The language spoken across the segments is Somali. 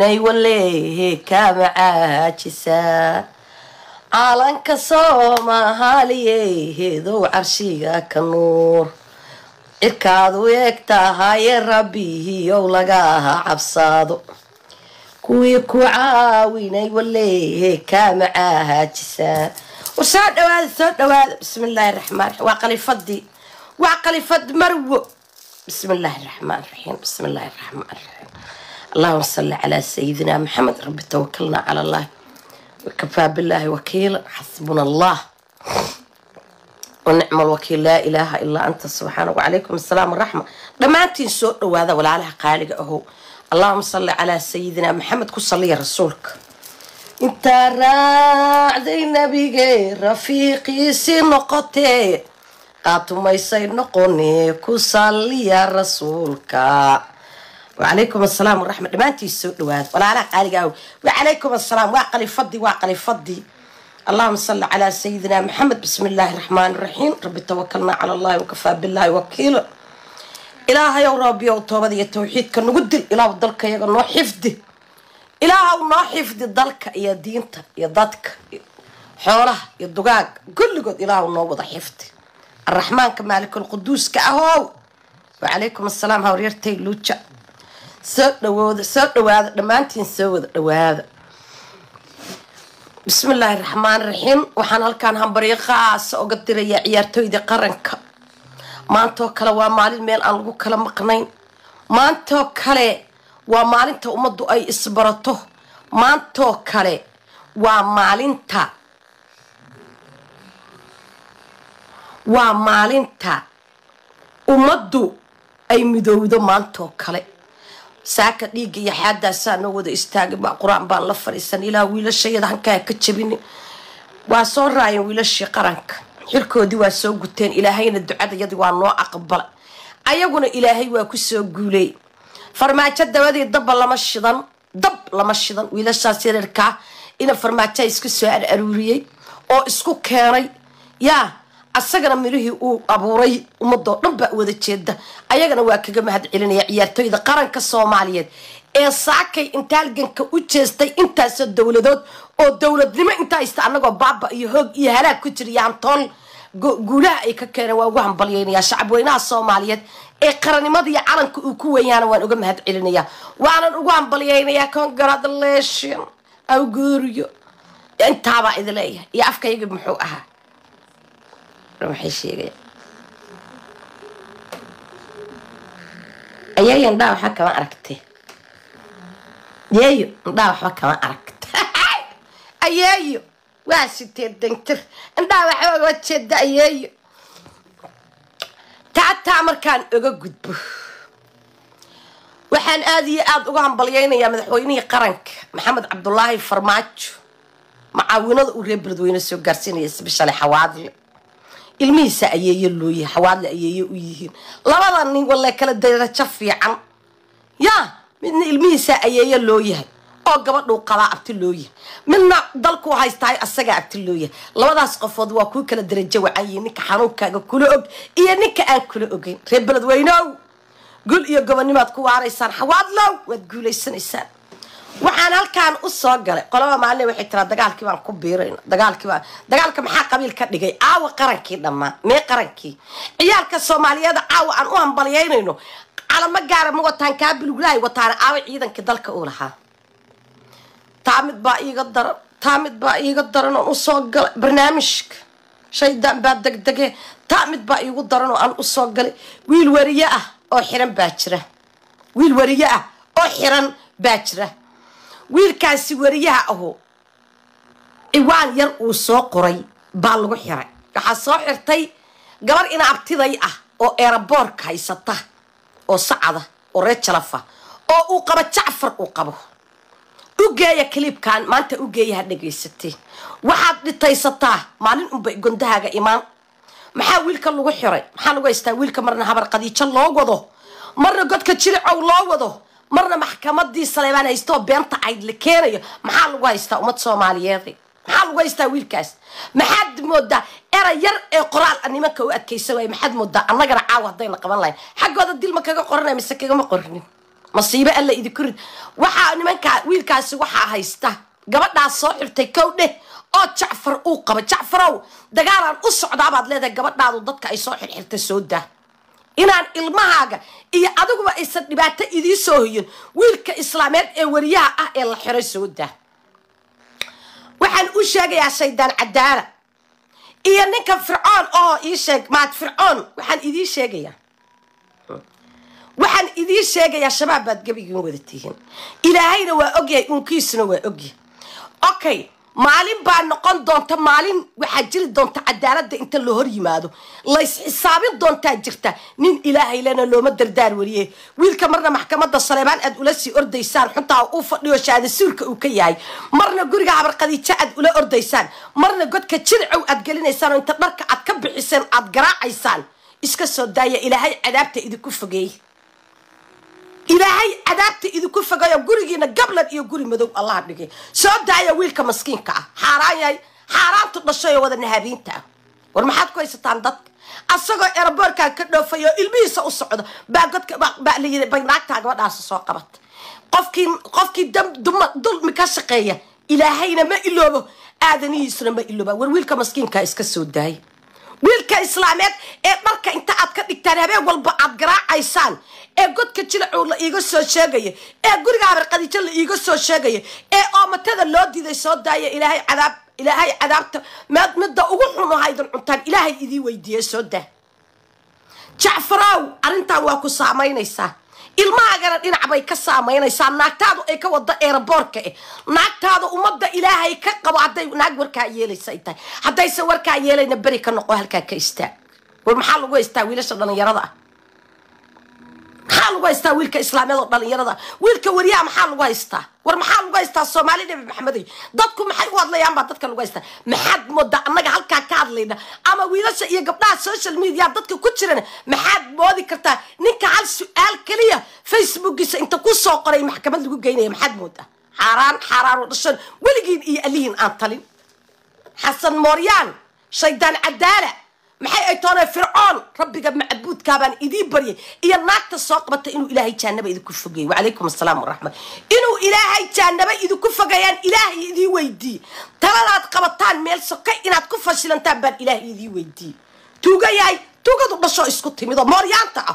weynay walehe kama caajisaa caalanka soomaaliye heedow carshiga ka nuur cirkaad u eeg tahaye rabbihiyow laga cabsaado kuwii ku caawinay walehe kama caajisaa war soo dhawaada soo dhawaada bismi illaahi raxmaan raxiim waa qalifadii waa qalifad marwo bismi illaahi raxmaan raxiim bismi illaahi raxmaan raxiim allahuma salli calaa sayidina maxamed rabbi tawakalna cala allah wakafaa billaahi wakiila xasbuna allah wanicma alwakiil laa ilaaha ilaa anta subxaana wacalaykum asalaam waraxma dhammaantiin soo dhawaada walaalaha qaaliga ahow allahuma salli calaa sayidina maxamed ku saliya rasuulka intaa raacday nabige rafiiqiisii noqotee qaatumaysay noqone ku saliya rasuulka wacalaykum asalaam waraxma dhammaantiin soo dhawaada walaalaha qaaliga ahow wacalaykum asalaam waa qalifadii waa qalifadii allahuma salli calaa sayidina maxamed bismi illaahi raxmaani raxiim rabbi tawakalnaa cala allahi wakafaa billaahi wakiila ilaahayow rabbiyow toobada iyo tawxiidka nagu dil ilaahu dalka iyaga noo xifdi ilaahaw noo xifdi dalka iyo diinta iyo dadka xoolaha iyo dugaaga kulligood ilaahaw noo wada xifdi araxmaanka maalikulquduuska ahow wacalaykum asalaam hawryartay luuja soo dhawooda soo dhawaada dhammaantiin soo wada dhawaada bismi illaahi raxmaan raxiim waxaan halkaan hambaryo qaasa oga dirayaa ciyaartooyda qaranka maantoo kale waa maalin meel aan lagu kala maqnayn maantoo kale waa maalinta ummaddu ay isbarato maantoo kale waa maalinta waa maalinta ummaddu ay midowdo maantoo kale saaka dhiigga iyo xaadaasaa noo wada istaagay baa qur-aan baan la fadhiisan ilaa wiilashayada hankaa ka jabini waa soo raayeen wiilashii qaranka xilkoodii waa soo guteen ilaahayna ducadayadii waa noo aqbala ayaguna ilaahay waa kusoo guuley farmaajo dabadii dabba lama shidan dab lama shidan wiilashaas yareerkaa ina farmaajoa isku soo araruuriyey oo isku keenay yaa asagana mirihii uu abuuray ummadoo dhan baa wada jeeda ayagana waa kaga mahad celinaya ciyaartooyda qaranka soomaaliyeed ee saakay inta halganka u jeestay intaasoo dowladood oo dowladnimo intaa haysta anagoo baaba iyo hoog iyo halaag ku jira yaantool guulaha ay ka keeneen waa ugu hambalyeynayaa shacabweynaha soomaaliyeed ee qarannimada iyo calanka uu ku weyaana waan uga mahad celinayaa waanan ugu hambalyeynayaa congratulation awguuriyo intaabaa idi leeyahay iyo afkayagi muxuu ahaa waxay sheegaya ayeeyo indhaa waxba kama aragte yeeyo indhaa waxba kama aragta ayeeyo waa sitee dangtir indhaa waxba oga jeeda ayeeyo taataa markaan oga gudbo waxaan aada iyo aada uga hambalyeynayaa madaxweynihii qaranka maxamed cabdulaahi farmaajo macaawinada uu reer beledweyne soo gaarsiinaya sbeshale xawaadle ilmihiisa ayeeyo loo yahay xawaadle ayeeyo u yihiin labada nin walle kala darajo fiican yaa midna ilmihiisa ayeeyo loo yahay oo gabadhuu qabaa abti loo yahay midna dalkuu haystahay asagaa abti loo yahay labadaas qofood waa kuu kala darajo wacan yihiin ninka xanuunkaaga kula og iyo ninka aan kula ogeyn reer beledweyneow gul iyo gobonimaad ku waaraysaan xawaadlow waad guulaysanaysaan waxaan halkaan u soo galay qolaba maalin waxay tiraa dagaalkii baan ku biirayna dagaalkii baan dagaalka maxaa qabiil ka dhigay caawa qarankii dhammaa mee qarankii ciyaalka soomaaliyeed caawa aan u hambalyeynayno calamo gaara ma wataan kaa buluglahay wataana caawa ciidankii dalka uu lahaa taa mid baa iiga daran taa mid baa iiga daran oon usoo galay barnaamijka shaydaan baa degdege taa mid baa iigu daran oo aan usoo galay wiil wariye ah oo xiran baa jira wiil wariye ah oo xiran baa jira wiilkaasi wariyaha aho ciwaan yar uu soo qoray baa lagu xiray waxaa soo xirtay gabar ina abtiday ah oo eeraboorka haysata oo sacada oo reer jalafa oo uu qabo jacfar uu qabo ugeeya kaliibkan maanta ugeeyaha dhegaysatee waxaad dhitaysataa maalin unbay gondahaaga imaan maxaa wiilka lagu xiray maxaa lagu haystaa wiilka marna habar qadiijo loo wado marna godka jilicow loo wado marna maxkamadii saleebaan haystaoo beenta cayd la keenayo maxaa lagu haystaa ummad soomaaliyeed maxaa lagu haystaa wiilkaas maxaad moodaa eray yar ee qoraal a nimanka u adkaysan waaya maxaad moodaa annagana caawa haddayna qaban lahayn xaggooda dilma kaga qoranay mise kagama qorinin masiibo alla idinku rid waxaa nimankaa wiilkaasi waxaa haysta gabadhaas soo xirtay kow dheh oo jacfar uu qaba jacfarow dagaalaan u socdaabaad leedahay gabadhaadu dadka ay soo xirxirta soo daa inaan ilmahaaga iyo adiguba aysan dhibaato idii soo hoyin wiilka islaameed ee wariyaha ah ee la xiray soo daa waxaan u sheegayaa shaydaan cadaala iyo ninka fircoon oo ii sheeg maad fircoon waxaan idii sheegayaa waxaan idiin sheegayaa shabaab baad gebigiin wada tihiin ilaahayna waa ogyahay unkiisuna waa ogyahay okay maalin baa noqon doonta maalin waxaa jiri doonta cadaaladda inta la hor yimaado lays xisaabin doontaa jirta nin ilaahay lena looma dardaar wariye wiilka marna maxkamadda saleebaan aad ula sii ordaysaan xuntaa uu fadhiyo shaada suurka uu ka yahay marna guriga habarqadiijo aad ula ordaysaan marna godka jiricow aad gelinaysaan oo inta dharka aad ka bixiseen aad garaacaysaan iska soo daaya ilaahay cadaabta idinku fogeey ilaahay cadaabta idinku fogayo gurigiina gablan iyo guri madow allah dhigay soo daaya wiilka maskiinka ah xaaraan yahay xaaraantu dhashay oo wada nahabiinta ah war maxaad ku haysataan dadka asagoo eraboorkaa ka dhoofay oo ilmihiisa u socdo baa godka baa la yidhi bay naagtaa gabadhaasi soo qabata qofkii qofkii dam duma dulmi ka shaqeeya ilaahayna ma iloobo aadanihiisuna ma ilooba war wiilka maskiinkaa iska soo daaya wiilka islaameed ee dharka inta aad ka dhigtaan habeen walba aad garaacaysaan ee godka jilacow la iiga soo sheegaya ee guriga habarqadiijo la iiga soo sheegaya ee oomatada loo diiday soo daaya ilaahay cadaab ilaahay cadaabta meed midda ugu xun ahaydan cuntaan ilaahay idii weydiiye soo daa jacfarow arrintan waa ku saamaynaysaa ilmahaagana dhinac bay ka saamaynaysaa naagtaadu ay ka wado eeraboorka eh naagtaada ummadda ilaahay ka qabo hadday naag warkaa yeelaysa ay tahay haddayse warkaa yeelayna beri ka noqo halkaa ka istaag war maxaa lagu haystaa wiilasha dhallinyarada ah maxaa lagu haystaa wiilka islaameed oo dhallinyarada wiilka wariyaha maxaa lagu haystaa war maxaa lagu haystaa soomaali nebi maxamedey dadku maxay u hadlayaan baa dadka lagu haystaa maxaad moodaa annaga halkaa ka hadlayna ama wiilasha iyo gabdhaha social media dadka ku jirana maxaad moodi kartaa ninka hal su-aal keliya facebookiisa inta ku soo qoray maxkamad lagu geynaya maxaad moodaa xaaraan xaaraan oo dhashan weligiin iyo alihiin aan talin xasan mooryaan shaydaan cadaala maxay ay toonee fircoon rabbiga macbuudkaabaan idiin baryay iyo naagta soo qabata inuu ilaahay jaanaba idinku fogeeyey wacalaykum asalaam waraxmat inuu ilaahay jaanaba idinku fogeeyaan ilaahay idii weydiiye taladaad qabataan meel sokay inaad ku fashilantaan baan ilaahay idii weydiiye tuuga yahay tuugadu dhashoo isku timid oo mooryaanta ah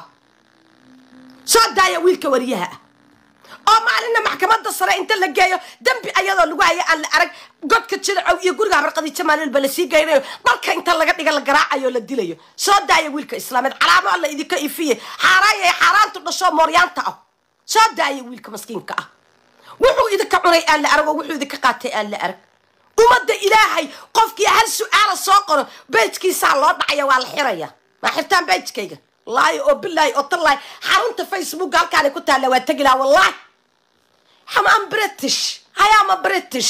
soo daaya wiilka wariyaha ah oo maalinna maxkamadda sare inta la geeyo dembi ayadoo lagu haya aan la arag godka jilacow iyo guriga habarqadiijo maalilba lasii geynayo dharka inta laga dhiga la garaacayo la dilayo soo daaya wiilka islaameed calaamo alla idinka ifiye xaaraaya xaaraantu dhashoo mooryaanta ah soo daaya wiilka maskiinka ah wuxuu idinka cunay aan la arag oo wuxuu idinka qaatay aan la arag ummadda ilaahay qofkii hal su-aala soo qoro beejkiisaa loo dhacaya waa la xiraya maa xirtaan beejkayga laayo oo bilaahi oo tallaahi xarunta facebook halkaanay ku taalla waa tegi laha wallahi am british I am a british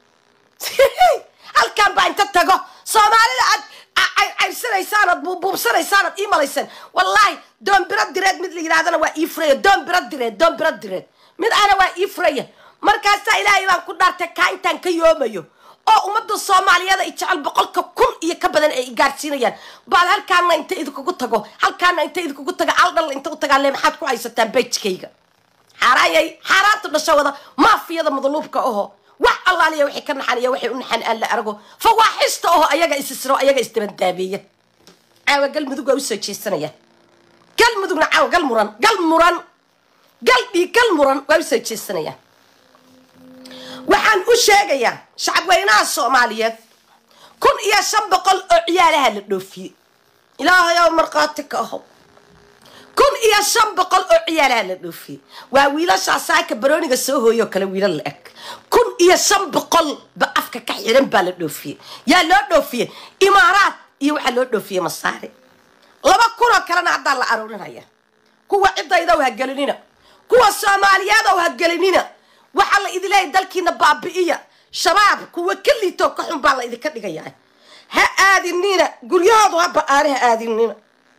halkan baa inta tago soomaalida aad cayrsanaysaan aad buubsanaysaan aad ii malayseen wallaahi doon biro direed mid la yidhahdana waa ii furaya doon biro direed doon biro direed mid ana waa ii furaya markaasaa ilaahay baan ku dhaartay kaa intaan ka yoomayo oo ummadda soomaaliyada i jecel boqolka kun iyo ka badan ay gaarsiinayaan baad halkaana inta idinkugu tago halkaana inta idinkugu tago aldhal inta u tagaale maxaad ku haysataan bejkayga xaaraayay xaaraanta dhasho wada maafiyada madluubka aho wax allaaliya waxay ka naxan iyo waxay u naxan aan la arago fawaaxista aho ayaga isisro ayaga isdabandaabeeya caawa galmudug waa usoo jeesanayaan galmudugna caawa gal muran gal muran gal dhiig gal muran waa usoo jeesanayaan waxaan u sheegayaa shacabweynaha soomaaliyeed kun iyo shan boqol oo ciyaalaha la dhoofiyey ilaahayow markhaati ka aho kun iyo shan boqol oo ciyaalaha la dhoofiyey waa wiilashaa saaka barooniga soo hooyoo kale wiilal la eg kun iyo shan boqol ba afka ka xiran baa la dhoofiyey yaa loo dhoofiyey imaaraad iyo waxaa loo dhoofiyey masaare laba kunoo kalena haddaa la aruurinaya kuwa ciddaydow ha gelinina kuwa soomaaliyeedow ha gelinina waxaa la idin leeyahy dalkiina baabi'iya shabaab kuwa ka liitoo ka xun baa la idinka dhigayaa ha aadinina guryahoodu ha ba-aane ha aadinina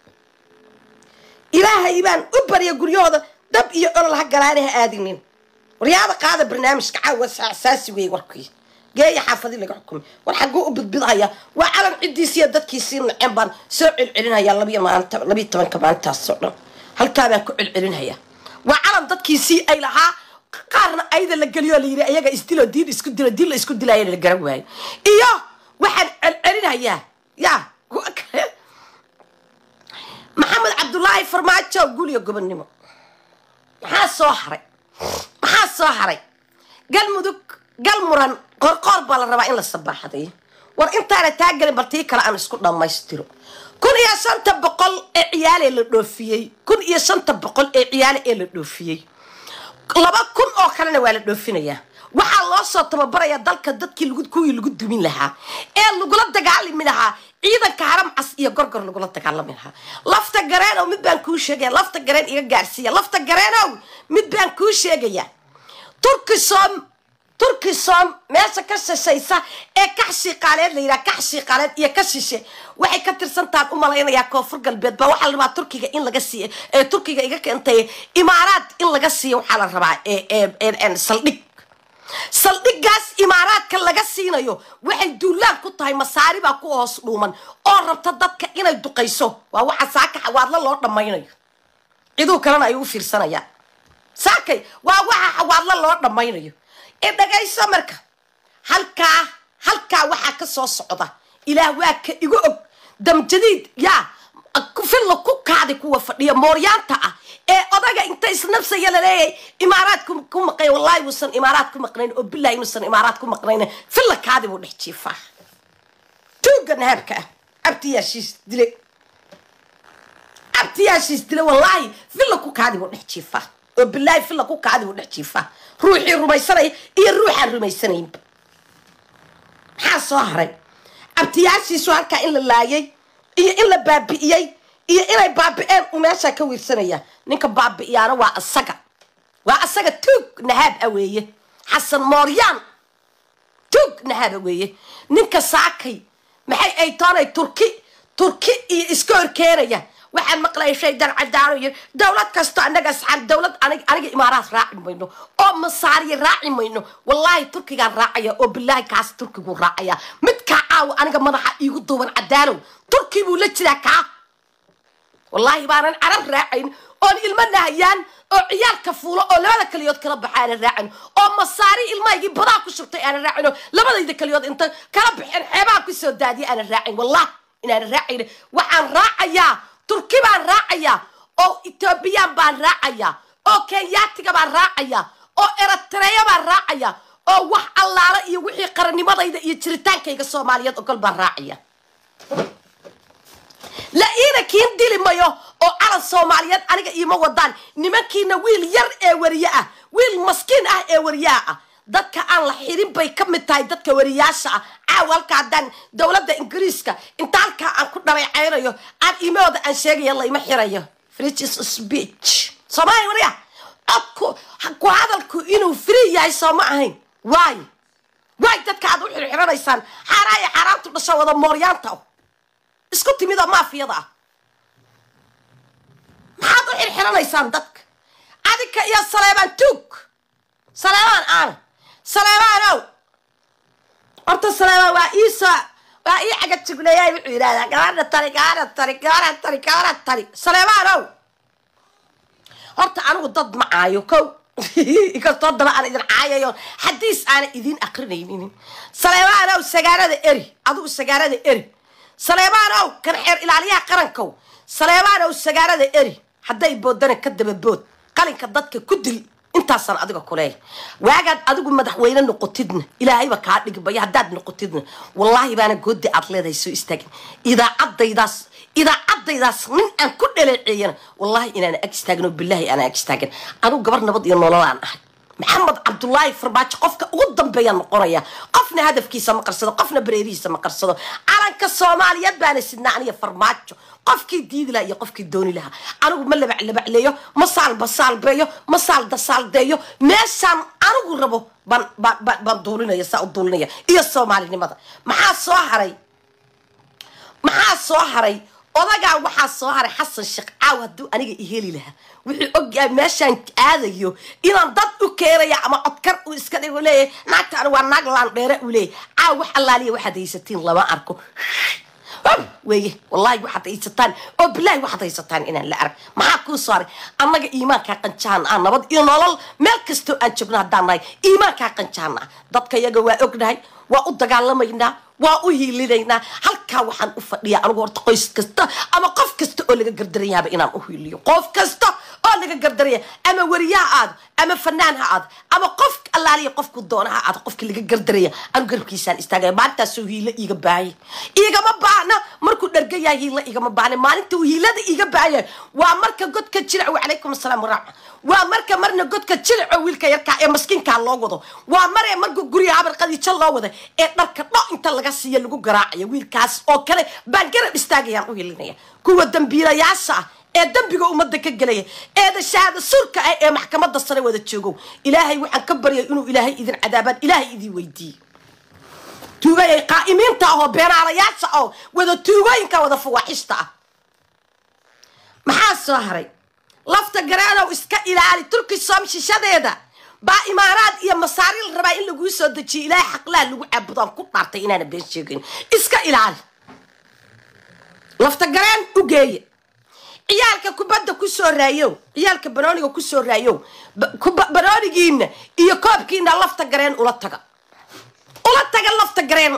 ilaahay baan u barya guryahooda dab iyo olol ha galaane ha aadinin waryaada qaada barnaamijka caawa asaasi weeye warkii geeya xaafadii laga xukumay war xagguu u bidbidhaya waa calan ciddiisiiyo dadkiisii naceen baan soo celcelinhayaa labiyo maanta labiyo tobanka maalintaasoo dhan halkaa baan ku celcelinhayaa waa calan dadkiisii ay lahaa qaarna ayada la geliyo la yidhi ayaga isdilo diin isku dilo diin la isku dilaya la garan waayo iyo waxaan celcelinayaa ya kuwa kale maxamed cabdullaahi farmaajo guliyo gobonnimo maxaa soo haray maxaa soo haray galmudug galmuran qorqoor baa la rabaa in la sabaaxadayo war intaana taagelin bal tii kale aan isku dhammaystiro kun iyo shanta boqol ee ciyaale la dhoofiyey kun iyo shanta boqol ee ciyaale ee la dhoofiyey laba kun oo kalena waa la dhoofinayaa waxaa loo soo tababarayaa dalka dadkii lagu kuwii lagu dumin lahaa ee lagula dagaalami lahaa ciidanka haram cas iyo gorgor lagula dagaalami lahaa lafta gareenow mid baan kuu sheegaya lafta gareen iga gaarsiiya lafta gareenow mid baan kuu sheegaya turkisom turkisom meesha ka shishaysa ee kax shiiqaaleed la yidhaha kax shiiqaaleed iyo ka shishe waxay ka tirsantahan u malaynayaa koonfur galbeed baa waxaa la rabaa turkiga in laga siiyo ee turkiga iga keentay imaaraad in laga siiyo waxaa la rabaa ee saldhig saldhiggaas imaaraadka laga siinayo waxay duulaan ku tahay masaari baa ku hoos dhuuman oo rabta dadka inay duqayso waa waxa saaka xawaadlo loo dhammaynayo ciduu kalena ay u fiirsanayaan saakay waa waxa xawaadlo loo dhammaynayo ee dhagayso marka halkaa halkaa waxaa ka soo socda ilaah waa ka igu og damjadiid yaa filla ku kaadi kuwa fadhiya mooryaanta ah ee odaga inta isnabsaya laleeyahay imaaraad ku maqay wallahi uusan imaaraad ku maqnayn oo bilahi inuusan imaaraad ku maqnayn filla kaadi buu dhex jiifaa tuuga nahaabka ah abtiyaashiis dile abtiyaashiis dile wallaahi filla ku kaadi buu dhex jiifaa oo bilaahi filla ku kaadi buu dhex jiifaa ruuxii rumaysanaya iyo ruuxaan rumaysanaynba maxaa soo haray abtiyaashiisu halkaa in la laayay iyo in la baabi'iyey iyo inay baabi'een uu meeshaa ka wiirsanaya ninka baabi'iyaana waa asaga waa asaga tuug nahaab a weeye xasan mooryaan tuug nahaab a weeye ninka saakay maxay ay toonay turki turki iyo iska horkeenaya waxaan maqlaya shaydan cadaanayo dowlad kasto annaga asxaan dowlad aniga imaaraad raaci mayno oo masaariya raaci mayno wallaahi turkigaan raacaya oo bilaahi kaas turkigu raacaya midkaa caawa aniga madaxa iigu duuban cadaanow turki buu la jiraa kaa wallaahi baanan carab raacayn oon ilmo nahayaan oo ciyaalka fuulo oo labada kaliyood kala baxa aanan raacin oo masaari ilmahaygii badaa ku shubtay aanan raacin oo labadayda kaliyood inta kala baxeen xeebaha kusoo daadiya aanan raacin wallah inaanan raacayn waxaan raacayaa turki baan raacayaa oo etoobiyaan baan raacayaa oo kenyaatiga baan raacayaa oo eritreya baan raacayaa oo wax allaala iyo wixii qarannimadayda iyo jiritaankayga soomaaliyeed ogol baan raacaya la iina kiin dili mayo oo calan soomaaliyeed aniga iima wadaan nimankiina wiil yar ee wariye ah wiil maskiin ah ee wariyaha ah dadka aan la xirin bay ka mid tahay dadka wariyaasha ah caawa halka haddaan dowladda ingiriiska inta halkaa aan ku dhabaycaynayo aan imooda aan sheegaya layma xirayo friges speech soomaaliya wariya codku ku hadalku inuu free yahay soo ma ahayn waayo waay dadka aad u xirxiranaysaan xaaraaya xaaraantu dhasho wada mooryaanta isku timid oo maafiyada ah maxaad u xirxiranaysaan dadka adinka iyo saleebaan tuug saleebaan aan saleebaanow horta saleebaan waa iisoo waa ii caga jugleeyaay wuxuu yidhahdaa gabadha tari gabadha tari gabadha tari gabadha tari saleebaanow horta anigu dad ma caayo kow inkastoo daba aan idin caayayo xadiis aana idin akrinaynin saleebaanow sagaarada eri adigu sagaarada eri saleebaanow kan xeer ilaaliyaha qarankow saleebaanow sagaarada eri hadday boodana ka daba bood qalinka dadka ku dil intaasaan adiga kuleeya waagaad adigu madaxweyne noqotidna ilaahayba kaa dhigbayo haddaad noqotidna wallaahi baana goodi aad leedahay soo istaagin idaacadaydaas idaacadaydaas nin aan ku dhaleeceeyana wallaahi inaana ag istaagin oo bilaahi aanan ag istaagin anigu gabar nabad iyo nololaan ahay maxamed cabdullaahi farbaajo qofka ugu dambeeyaan noqonaya qofna hadafkiisa ma qarsado qofna bareerihiisa ma qarsado calanka soomaaliyeed baana sidnaa aniga farmaajo qofkii diidi lahaa iyo qofkii dooni lahaa anigu ma labaclabacleeyo ma saalbasaalbeeyo ma saaldasaaldeeyo meeshaan anigu rabo baan baan duulinaya saa u duulinaya iyo soomaalinimada maxaa soo haray maxaa soo haray odagaa waxaa soo haray xasan sheekh caaw hadduu aniga iheli lahaa wuxuu ogyahay meeshaan aadayo inaan dad u keenaya ama codkar uu iska dhigo leeyahay naagta ani waa naag laan dheere uu leeyahay caaw wax allaaliya waxaad haysatiin lama arko bab weeye wallaahi waxaad haysataan oo bilaahi waxaad haysataan inaan la arag maxaa kuu saaray annaga iimaankaa qanjaan ah nabad iyo nolol meel kastoo aan joogno haddaan nahay iimaankaa qanjaan ah dadka yaga waa ognahay waa u dagaalamaynaa waa u hiilinaynaa halkaa waxaan u fadhiyaa anigu horta qoys kasta ama qof kasta oo laga gardaranyaaba inaan u hiiliyo qof kasta oo laga gardaraya ama weriyaha aado ama fanaan ha aado ama qof allaaliya qofku doona ha aado qofka laga gardaraya anu garabkiisaan istaagaya maalintaasoo hiilo iiga baahaya igama baahna markuu dhargayaa hiilo igama baahna maalinta uu hiilada iiga baahaya waa marka godka jilco wacalaykum asalaam waraxma waa marka marna godka jilco wiilka yarkaa ee maskiinkaa loo wado waa mare marka guriga habar qadiijo loo wada ee dharka dho inta laga siiya lagu garaacayo wiilkaas oo kale baan garab istaagayaan u hilinaya kuwa dambiilayaasha ah ee dambiga ummadda ka gelaya eeda shahaada surka ah ee maxkamadda sare wada joogow ilaahay waxaan ka baryay inuu ilaahay idin cadaabaan ilaahay idin weydiiye tuugayay qaa'imiinta ah oo beenaalayaasha oo wada tuugooyinka wada fawaaxishta ah maxaa soo haray lafta garaanow iska ilaali turki soom shishadeeda baa imaaraad iyo masaari la rabaa in laguu soo dejiyo ilaahay xaqlaha lagu caabudaan ku dhaartay inaana been sheegayn iska ilaali lafta garaan u geeye ciyaalka kubadda ku soo raayow ciyaalka banooniga ku soo raayow banoonigiina iyo koobkiina lafta gareen ula taga ula taga lafta gareen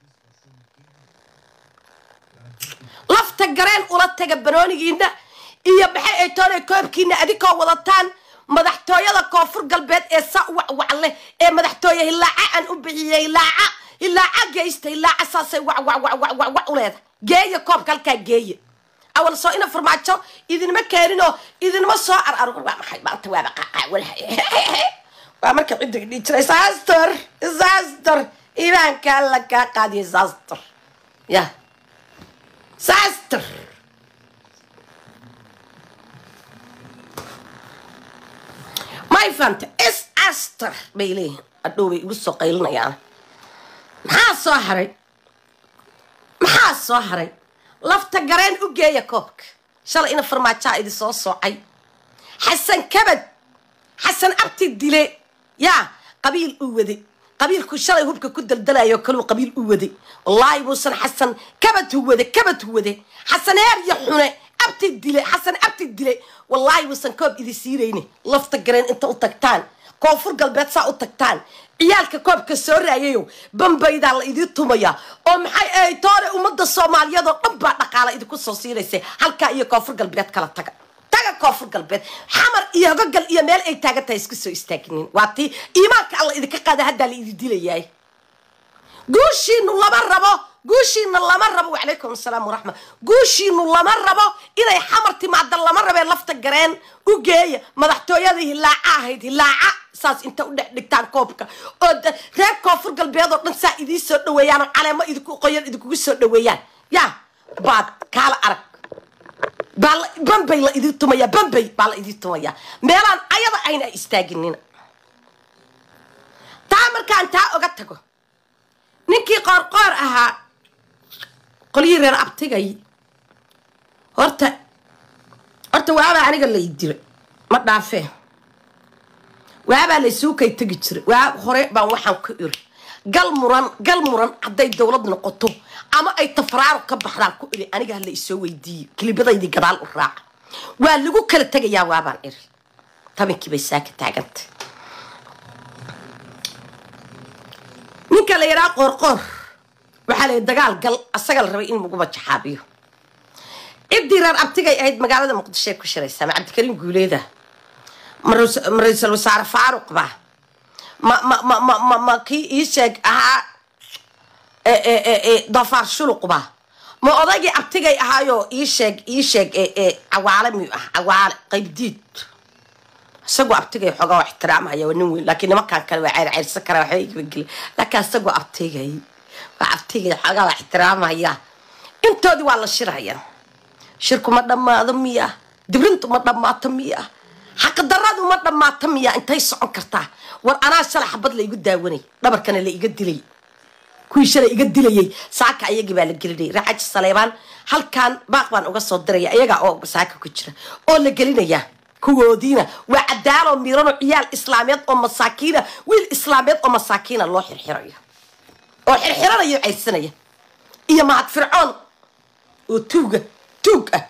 lafta gareen ula taga banoonigiina iyo maxay ay toona koobkiina adikoo wadataan madaxtooyada koonfur galbeed ee sa wacwac leh ee madaxtooye hilaaca aan u bixiyey hilaaca hilaaca geysta hilaaca saasay wawawawawwac u leeda geeya koobka halkaa geeya awal soo ina farmaajo idinma keeninoo idinma soo araro waa maxay maanta waaba qaqaawalhay waa marka ciddiga dhihi jiray saastor saastor imaanka alla kaa qaadiya saastor ya saastor may fanta is aster bay leeyihin adhow bay igu soo qaylinayaan maxaa soo haray maxaa soo haray lafta gareen u geeya koobka shalay ina farmaajaa idi soo soocay xasan kabad xasan abti dile yaa qabiil u wade qabiilku shalay hubka ku daldalayo kaluu qabiil u wade wallaahi buusan xasan kabad hu wade kabad hu wade xasan heerya xune abti dile xasan abti dile wallaahi buusan koob idi siirayne lafta gareen inta u tagtaan koonfur galbeed saa u tagtaan ciyaalka koobka soo raayayo bambaydaa la idii tumaya oo maxay ahay toore ummadda soomaaliyeed oo dhan baa dhaqaala idinku soo siinaysa halkaa iyo koonfur galbeed kala taga taga koonfur galbeed xamar iyo hogogal iyo meel ay taagan tahay isku soo istaaginin waa tii iimaanka alla idinka qaada haddaa la idi dilayaay guushiinu lama rabo guushiina lama rabo wacalaykum asalaam waraxma guushiinu lama rabo inay xamar timaada lama rabee lafta gareen u geeya madaxtooyada hilaaca ahayd hilaaca saas inta u dhex dhigtaan koobka oo reer koonfur galbeed oo dhan saa idii soo dhaweeyaan oo caleemo idinku qoyan idinkugu soo dhaweeyaan yaa baad kaala arag baa bambay la idii tumaya bambay baa la idii tumaya meelaan ayada ayna istaaginina taa markaan taa oga tago ninkii qoorqoor ahaa qolyihii reer abtigay horta horta waabaa aniga lay dilo ma dhaafee waabaa laysuukay tegi jiray waa hore baan waxaan ku iri gal muran gal muran hadday dowlad noqoto ama ay tafraaro ka baxdaan ku iri aniga hala isoo weydiiye kilibadaydii gadaal u raaca waa lagu kala tegayaa waabaan iri tabinkii bay saaka taagantay ninka la yidhaha qoorqoor waxaa la dagaal gal asaga la rabay in lagu majaxaabiyo ciddii reer abtigay ahayd magaalada muqdishoe ku shiraysaa ma cabdikariim guuleeda ma ra-iisul wasaare faaruq ba ma ma ma ma ma ma kii ii sheeg ahaa doofaar shuluq ba ma odaygii abtigay ahaayoo ii sheeg ii sheeg cawaale miyuu ah cawaale qaybdiid isagoo abtigay xoogaa waa ixtiraamaya waa nin weyn laakiin nimankaan kale waa ceyrceyrsan karaa waxba igabageli laakiin isagoo abtigay waa abtigay xoogaa waa ixtiraamaya intoodii waa la shiraya shirku ma dhammaado miya dibrintu ma dhammaato miya xaqdaradu ma dhammaato miya intay socon kartaa war anaa shalay xabad la igu daawanay dhabarkana la iga dilay kuwii shalay iga dilayay saaka ayagii baa la gelinaya raaxaji saleybaan halkaan baaq baan uga soo diraya ayagaa oo saaka ku jira oo la gelinaya kuwoodiina waa cadaaloo miiranoo ciyaal islaameed oo masaakiina wiil islaameed oo masaakiina loo xirxirayo oo xirxiranaya caysanaya iyo mahad fircoon oo tuuga tuug ah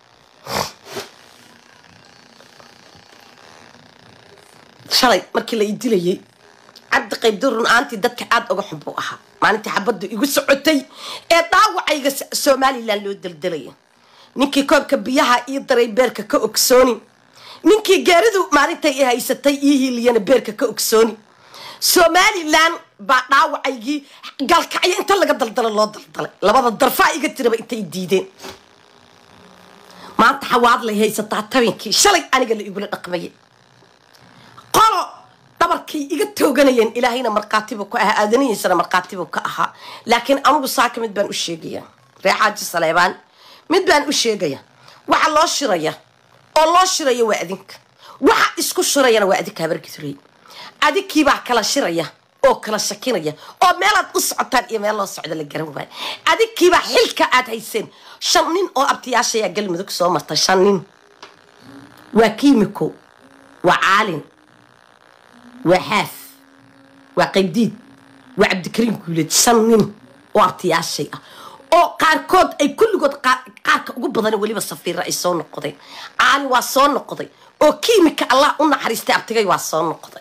shalay markii la ii dilayay cabdi qaybdi run aantii dadka aada uga xun buu ahaa maalintii xabaddu igu socotay ee dhaawacayga somalilan loo daldalaya ninkii koobka biyaha ii daray beerka ka ogsooni ninkii gaaridu maalintay i haysatay ii hiiliyana beerka ka ogsooni somalilan baa dhaawacaygii galkacyo inta laga daldalo loo daldalay labada darfaa iga tiraba intay diideen maanta xawaadlay haysataa tabinkii shalay aniga la igula dhaqmayay qolo dhabarkay iga tooganayeen ilaahayna markhaatibuu ka ahaa aadanihiisana markhaatibuu ka ahaa laakiin anugu saaka mid baan u sheegaya ree xaaji saleebaan mid baan u sheegaya waxa loo shiraya oo loo shiraya waa adinka waxa isku shirayana waa adinka habargiturey adinkiibaa kala shiraya oo kala shakinaya oo meelaad u socotaan iyo meel loo socda la garan waayo adinkiibaa xilka aad hayseen shan nin oo abtiyaashayaa galmudug soo marta shan nin waa kiimiko waa caalin waa xaaf waa qaybdiid waa cabdikariim guuleed shan nin oo abtiyaashay ah oo qaarkood ay kulligood qaarka ugu badan weliba safiira ay soo noqdeen caalin waa soo noqday oo kiimika allah u naxariistay abtigay waa soo noqday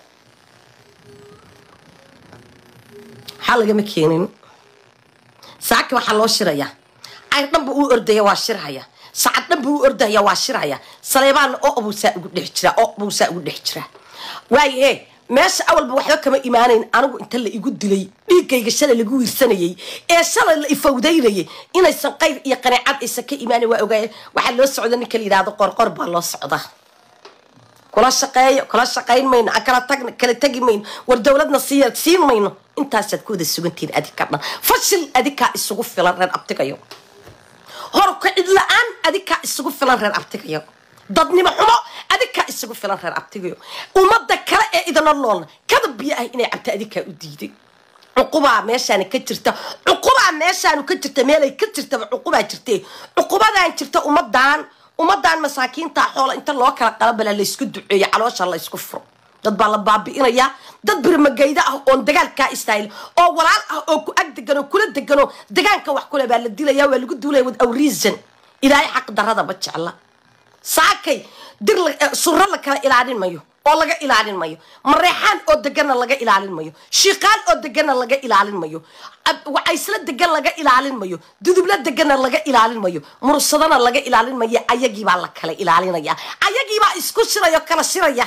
maxaa lagama keenin saaki waxaa loo shirayaa cayr dhanba uu ordaya waa shirhaya sacad dhanba uu ordaya waa shirhaya saleebaanna oo abuusaa ugu dhex jiraa oo abuusaa ugu dhex jiraa waayahe meesha awalba waxba kama imaanayn anigu inta la igu dilay dhiiggayga shalay lagu wiirsanayay ee shalay la ifawdaynayay inaysan qayr iyo qaneecad aysan ka imaanan waa ogaaya waxaa loo socda ninka la yidhahdo qorqor baa loo socda kula shaqeeyo kula shaqayn mayno aan kala tagn kala tegi mayno war dowladna siiya siin mayno intaasaad ku wada sugantihiin adinka dhan fashil adinkaa isugu filan reer abtigayo horka cid la-aan adinkaa isugu filan reer abtigayo dadnimo xumo adinkaa isugu filan reer abtigayo ummadda kale ee idana noolna kada biyo ah inay cabta adinkaa u diiday cuqubaa meeshaani ka jirta cuqubaa meeshaanu ka jirta meelay ka jirtaba cuqubaa jirte cuqubadaan jirta ummadan ummadan masaakiinta xoola inta loo kala qalabala laysku duceeyo caloosha laysku furo dad baa la baabi'inayaa dad birmagayda ah oon dagaalkaa istaayl oo walaal ah oo ku ag degan oo kula deganoo degaanka wax kule baa la dilaya waa lagu duulaya with awreason ilaahay xaq darada ma jecla saakay dir suro la kala ilaalin mayo oo laga ilaalin mayo mareexaan oo deganna laga ilaalin mayo shiiqaal oo deganna laga ilaalin mayo wacaysla degan laga ilaalin mayo dudubla deganna laga ilaalin mayo mursadana laga ilaalin mayo ayagiibaa la kala ilaalinaya ayagiibaa isku shiraya o kala shiraya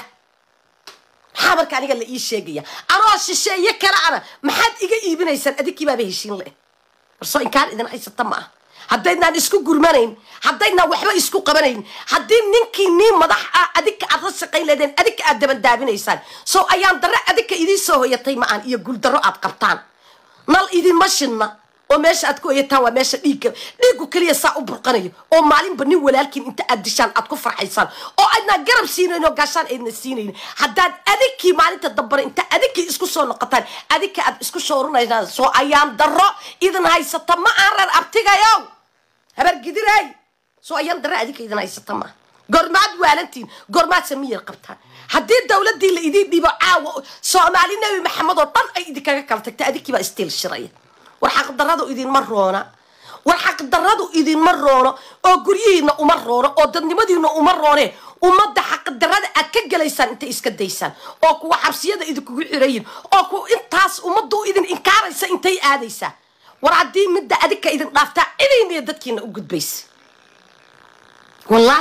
maxaa marka aniga la ii sheegaya anoo shisheeye kale ana maxaad iga iibinaysaan adinkiibaaba heshiin le warsoo inkaan idin haysata ma ah haddaydnaan isku gurmanayn haddaydnaan waxba isku qabanayn haddii ninkii nii madax ah adinka aad la shaqayn leedeen adinka aad dabandaabinaysaan soo ayaan darre adinka idiin soo hoyatay ma aan iyo guuldarro aad qabtaan nal idinma shidna oo meesha aad ku hoyataan waa meesha dhiigga dhiiggu keliya saa u burqanayo oo maalinba nin walaalkiin inta aad dishaan aad ku farxaysaan oo aydnaan garab siinayn oo gaashaan aydna siinayn haddaad adinkii maalinta dambana inta adinkii isku soo noqotaan adinka aad isku shoorunaysaan soo ayaan darro idin haysata ma aan reer abtigayow habargidiray soo ayaan darre adinka idin haysata maa gormaad waalantiin gormaad samiyar qabtaan haddii dowladdii la idiin dhibo caawa soomaali nebi maxamed oo dhan ay idinkaga kala tagta adinkii baa istiil shiraya war xaqdaradu idinma roona war xaqdaradu idinma roono oo guryihiina uma roono oo dadnimadiina uma roone ummadda xaqdarada aad ka gelaysaan intay iska daysaan oo kuwa xabsiyada idinkugu xirayin oo kuwa intaas ummaddu idin inkaaraysa intay aadaysaa war haddii midda adinka idin dhaaftaa cidayniyo dadkiina u gudbaysa wallahi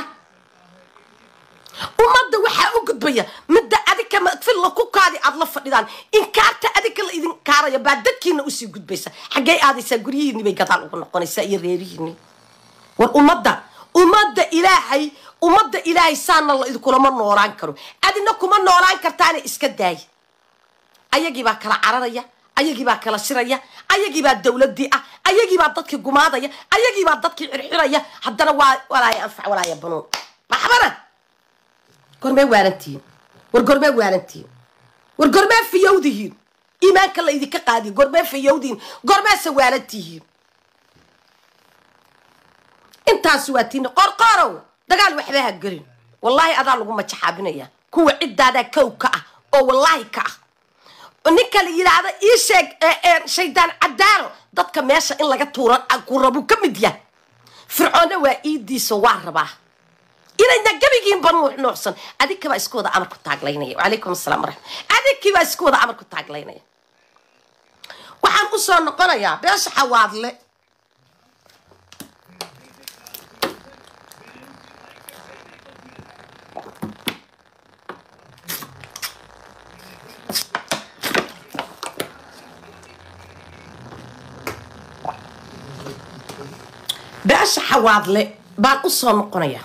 ummadda waxaa u gudbaya midda adinka madfilla ku kaadi aad la fadhidaan inkaarta adinka la idin kaaraya baa dadkiina usii gudbaysa xaggey aadaysaa guryihiinni bay gadaal ugu noqonaysaa iyo reerihiinni war ummadda ummadda ilaahay ummadda ilaahay saana la idinkulama noolaan karo adina kuma noolaan kartaana iska daaya ayagiibaa kala cararaya ayagiibaa kala shiraya ayagiibaa dowladii ah ayagiibaa dadkii gumaadaya ayagiibaa dadkii xirxiraya haddana waa walaaya anfac walaaya banuun maxbana gormee waalantihiin war gormee waalantihiin war gormee fiyowdihiin iimaanka la idinka qaadiyo gormee fiyowdihiin gormeese waalantihiin intaas waa tiina qorqorow dagaal waxba ha gelin wallaahi adaa lagu majaxaabinaya kuwa ciddaadaa kow ka ah oo wallaahi ka ah ninka la yidhaahda ii sheeg shaydaan cadaalo dadka meesha in laga tuura ku rabu ka mid yahay fircoonna waa iidiiso waa rabaa inayna gebigiinba nuux nuuxsan adinkibaa isku wada amar ku taaglaynaya wacalaykum asalaam waraxmat adinkibaa isku wada amar ku taaglaynaya waxaan u soo noqonayaa beesha xawaadle beesha xawaadle baan u soo noqonayaa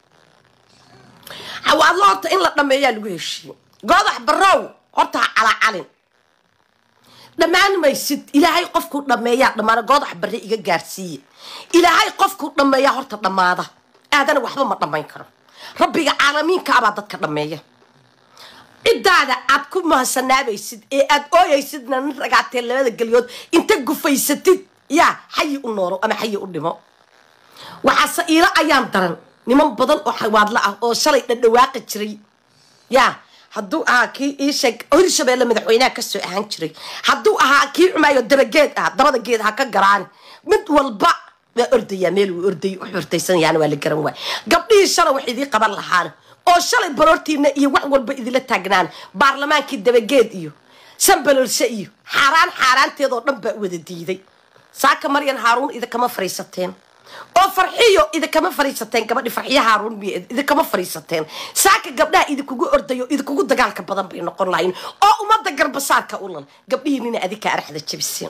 xawaadle horta in la dhameeyaa lagu heshiiye goodax barow horta ha calacalin dhammaan maysid ilaahay qofkuu dhameeyaa dhammaana goodax barre iga gaarsiiye ilaahay qofkuu dhameeyaa horta dhammaada aadana waxba ma dhammayn karo rabbiga caalamiinka abaa dadka dhameeya ciddaada aad ku mahadsanaabaysid ee aad ooyaysidna nin ragaatee labada gelyood inta gufaysatid yaa xayi u noolo ama xayi u dhimo waxaase iilo ayaan daran niman badan oo xawaadlo ah oo shalay dhadhawaaqi jiray yaa hadduu ahaa kii iisheeg hirshabeelle madaxweynaha kasoo ahaan jiray hadduu ahaa kii cumaayo dabageed ah dabada geed ha ka garaan mid walba waa ordayaa meel uu orday u xurtaysanayaana waa la garan waay gabdhihii shalay wax idii qaban lahaana oo shalay baroortiina iyo wax walba idila taagnaan baarlamaankii dabageed iyo sanbalolse iyo xaaraan xaaraanteedoo dhan baa wada diiday saaka maryan haaruun idinkama fariisateen oo farxiyo idinkama fariisateen gabadhi farxiyo haaruun miy idinkama fariisateen saaka gabdhaha idinkugu ordayo idinkugu dagaalka badan bay noqon lahayn oo ummadda garbasaarka u lal gabdhihiinina adinka araxda jabiseen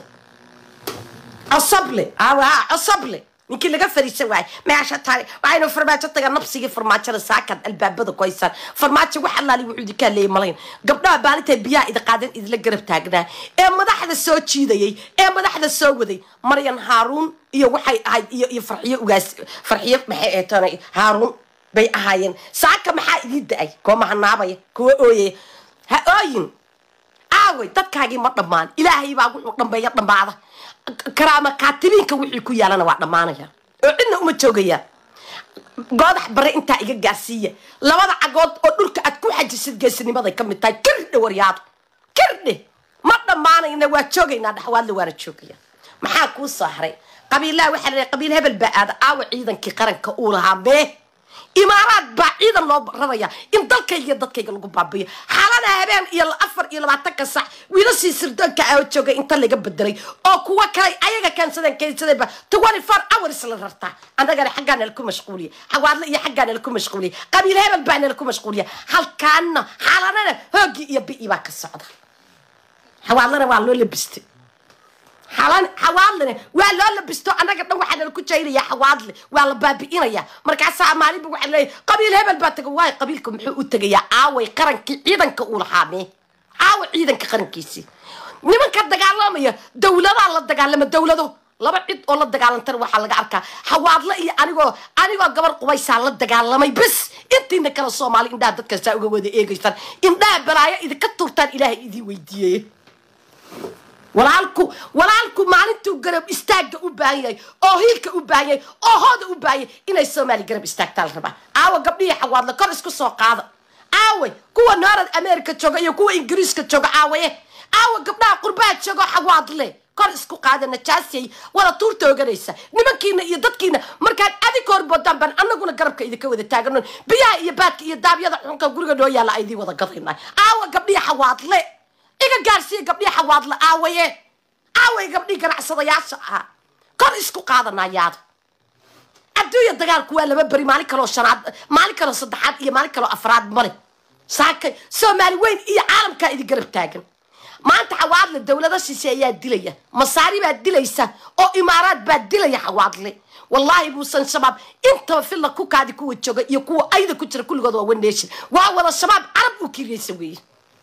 cosoble cosoble ninkii laga fariisan waayay meesha tani waxaynu farmaajo taga nabsigii farmaajada saakaad albaabada ku haysaan farmaajo wax allaali wuxuu idinkaa leeyay malayn gabdhaha baalintay biyaha idi qaadeen idinla garab taagnaa ee madaxda soo jiidayay ee madaxda soo waday maryan haaruun iyo waxay ahayd iyo iyo farxiyo ugaas farxiyo maxay eetoona haaruun bay ahaayeen saaka maxaa idin da-ay kuwa mahanaabaya kuwa ooyaya ha ooyin aaway dadkaagii ma dhammaan ilaahay baa wuxuu dhambeeya dhammaada karaama kaatibiinka wixii ku yaalana waa dhammaanaya oo cidna uma joogayaan goodax bare intaa iga gaarsiiya labada cagood oo dhulka aad ku xajisid geesinimaday ka mid tahay kirdhe waryaado kirdhe ma dhammaanayna waa joogaynaa dhaxwaadle waana joogaya maxaa kuu soo haray qabiillaha waxaa la qabiil hebel baa aada aawa ciidankii qaranka uu lahaa mee imaaraad baa ciidan loo raraya in dalkayga iyo dadkayga lagu baabiyo xaalada habeen iyo afar iyo labaatanka sac wiilashii sirdoonka ah oo joogay inta laga bedelay oo kuwa kale ayaga keensadeen keensadeenba twenty four hours la rartaa annagana xaggaa nala ku mashquuliya xawaadle iyo xaggaa nala ku mashquuliya qabiil hebel baa nala ku mashquuliya halkaana xaaladana hoogii iyo bi'i baa ka socda xawaadlana waa loo labistay xalan xawaadlene waa loo labisto annaga dhan waxaa nala ku jaynaya xawaadle waa la baabi'inaya markaasaa maalinba waxaa leeyahy qabiil hebel baa taga waayo qabiilka muxuu u tegayaa aaway qarankii ciidanka uu lahaamee aawa ciidanka qarankiisii nimanka dagaalamaya dawladaa la dagaalama dawlado laba cid oo la dagaalantana waxaa laga arkaa xawaadle iyo anigoo anigoo gabar qubaysaa la dagaalamay bes intiina kale soomaali indhaha dadkaasaa uga wada eegaysaan indhaha balaayo idinka turtaan ilaahay idiin weydiiyey walaalku walaalku maalintuu garab istaagga u baahan yahay oo hiilka u baahan yahay oo hooda u baahan yahay inay soomaali garab istaagtaa la rabaa aawa gabdhihii xawaadle kor isku soo qaada aaway kuwa noorad america jooga iyo kuwa ingiriiska jooga aawaye aawa gabdhaha qurbaha joogo xawaadle kor isku qaada najaasiyay wada tuurta oganaysa nimankiina iyo dadkiina markaad adig horboodaan baan anaguna garabka idinka wada taagano biyaha iyo baadka iyo daabyada xunka guriga noo yaalla aydii wada gadayna aawa gabdhihii xawaadle iga gaarsiiya gabdhii xawaadle aawaye aaway gabdhii ganacsadayaasha ahaa kor isku qaadanayaada adduunya dagaalku waa laba beri maalin kaloo shanaad maalin kaloo saddexaad iyo maalin kaloo afraad male saakay soomaali weyn iyo caalamkaa idin garab taagan maanta xawaadle dawlado shishe ayaa dilaya masaari baa dilaysa oo imaaraad baa dilaya xawaadle wallaahi buusan shabaab intaba filla ku kaadi kuwa jooga iyo kuwa ayda ku jira kulligood waa one nation waa wada shabaab carab u kiriyaysa weeye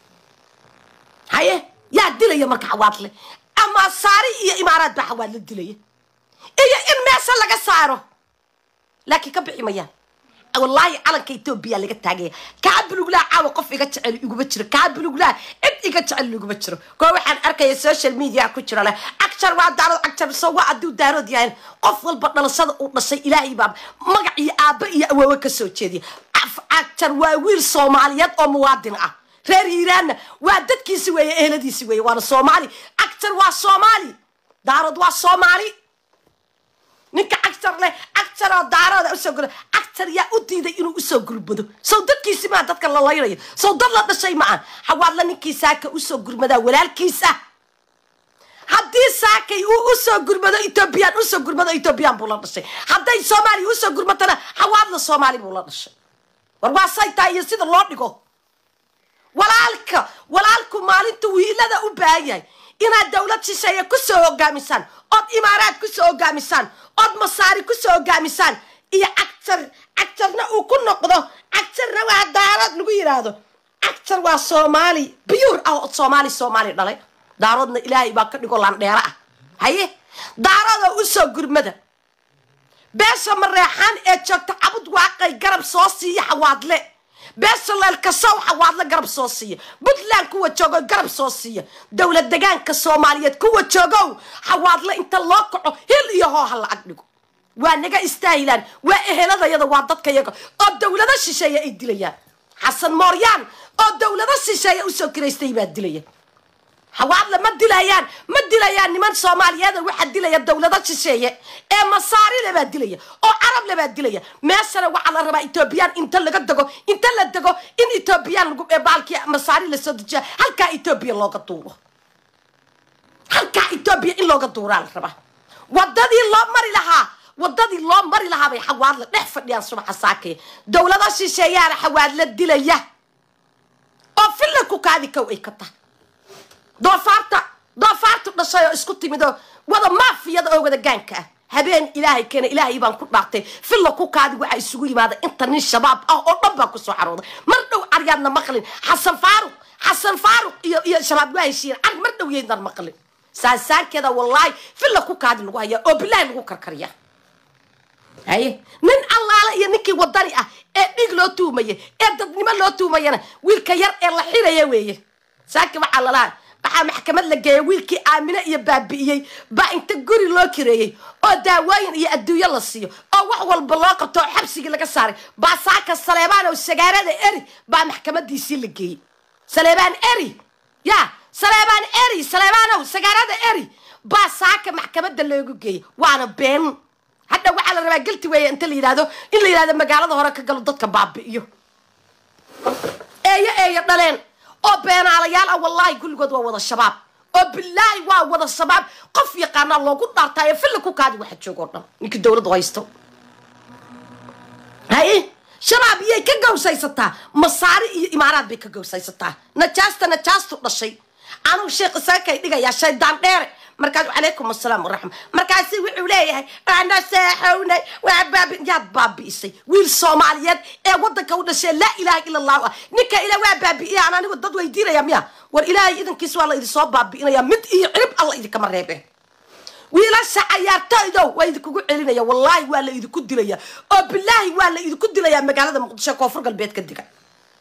haye yaa dilaya marka xawaadle ama saari iyo imaaraad baa xawaadle dilaya iyo in meesha laga saaro laakiin ka bixi mayaan wallaahi calanka etoobiya laga taagaya kaa buluglaa caawa qof iga jecel iguma jiro kaa buluglaa cid iga jecel iguma jiro koo waxaan arkaya social media ku jiro leh cagjar waa daarood cagjar so waa hadduu daarood yahay qof walba dhalashada uu dhashay ilaahay baa magac iyo aabba iyo awoowe ka soo jeediya cagjar waa wiil soomaaliyeed oo muwaadin ah reer hiiraanna waa dadkiisi weeye eheladiisi weeye waana soomaali cagjar waa soomaali daarood waa soomaali ninka cagtar leh cagtaroo daarooda usoo gura cagtar yaa u diiday inuu usoo gurmado sow dadkiisi maa dadka la laynayo sow dad la dhashay ma aan xawaadla ninkii saaka usoo gurmadaa walaalkiisa haddii saakay uu usoo gurmado etoobiyaan usoo gurmado etoobiyaan buu la dhashay hadday soomaaliya usoo gurmatana xawaadla soomaali buu la dhashay war waa say tahay iyo sida loo dhigo walaalka walaalku maalinta wiilada u baahan yahay inaad dowlad shisheeye kusoo hogaamisaan ood imaaraad kusoo hogaamisaan ood masaari kusoo hogaamisaan iyo cagtar cagtarna uu ku noqdo cagtarna waa daarood lagu yidhaahdo cagtar waa soomaali biyuur ah oo soomaali soomaali dhalay daaroodna ilaahay baa ka dhigo landheero ah haye daaroodoo usoo gurmada beesha mareexaan ee joogta cabud waaqay garab soo siiya xawaadle beesha leelkasow xawaadle garab soo siiya puntland kuwa joogo garab soo siiya dowlad degaanka soomaaliyeed kuwa joogow xawaadle inta loo kaco hil iyo hoo ha lacag dhigo waa naga istaahilaan waa eheladayada waa dadkayaga oo dowlado shisheeye ay dilayaan xasan mooryaan oo dowlado shisheeye usoo kiraystay baa dilaya xawaadle ma dilayaan ma dilayaan niman soomaaliyeeda waxaa dilaya dowlado shisheeye ee masaarile baa dilaya oo carable baa dilaya meeshana waxaa la rabaa etoobiyaan inta laga dego inta la dego in etoobiyaan lagu baalkii masaari lasoo dejiya halkaa etoobiya looga duuro halkaa etoobiya in looga duuraa la rabaa wadadii loo mari lahaa wadadii loo mari lahaa bay xawaadle dhex fadhiyaan subaxa saakaya dowlado shisheeyaana xawaadle dilaya oo filla ku kaadi kow ay ka tahay doofaarta doofaartu dhashay oo isku timid oo wada maafiyada oo wada gaanka ah habeen ilaahay keena ilaahay baan ku dhaartay filla ku kaadi waxaa isugu yimaada inta nin shabaab ah oo dhan baa kusoo xarooday mar dhow caryaadna maqlin xasan faaruq xasan faaruq iyo iyo shabaab waa heshiiyeen car mar dhow yeydnan maqlin saasaankeeda wallaahi filla ku kaadi lagu hayaa oo bilaahi lagu karkariya haye nin allaale iyo ninkii wadani ah ee dhiig loo tuumaya ee dadnimo loo tuumayana wiilka yar ee la xiraya weeye saaki waxaa lalaha waxaa maxkamad la geeyay wiilkii aamine iyo baabi'iyey baa inta guri loo kireeyey oo daawooyin iyo adduunyo la siiyo oo wax walba loo qabto oo xabsigii laga saaray baa saaka saleebaan oo sagaarada eri baa maxkamadiisii la geeyey saleebaan eri ya saleebaan eri saleebaanow sagaarada eri baa saaka maxkamadda loogu geeyey waana been hadha waxaa la rabaa gelti weeye inta la yidhahdo in la yidhahdo magaalada hore ka galo dadka baabi'iyo eeyo eeyo dhaleen oo beenaalayaal ah wallaahi kulligood waa wada shabaab oo bilaahi waa wada shabaab qof yaqaanaa loogu dhaartaayo filla ku kaadi waxa joogo o dhan ninkii dowladdu haysto haye shabaab iyay ka gawsaysataa masaari iyo imaaraad bay ka gawsaysataa najaasta najaastu dhashay anuu sheekh isaakay dhigayaa shaydaan dheere markaas calaykum asalaam waraxma markaasi wuxuu leeyahay ana seexownay waa baabi yaad baabi'isay wiil soomaaliyeed ee waddanka u dhashee laa ilaaha ila allahu ah ninka ila waa baabi'iya aan anigu dad weydiinaya miya war ilaahay idankiis waa la idinsoo baabi'inaya mid iyo cirib alla idinkama reebe wiilasha cayaartooydow waa idinkugu celinaya wallaahi waa la idinku dilaya oo bilaahi waa la idinku dilayaa magaalada muqdisho koonfur galbeed ka diga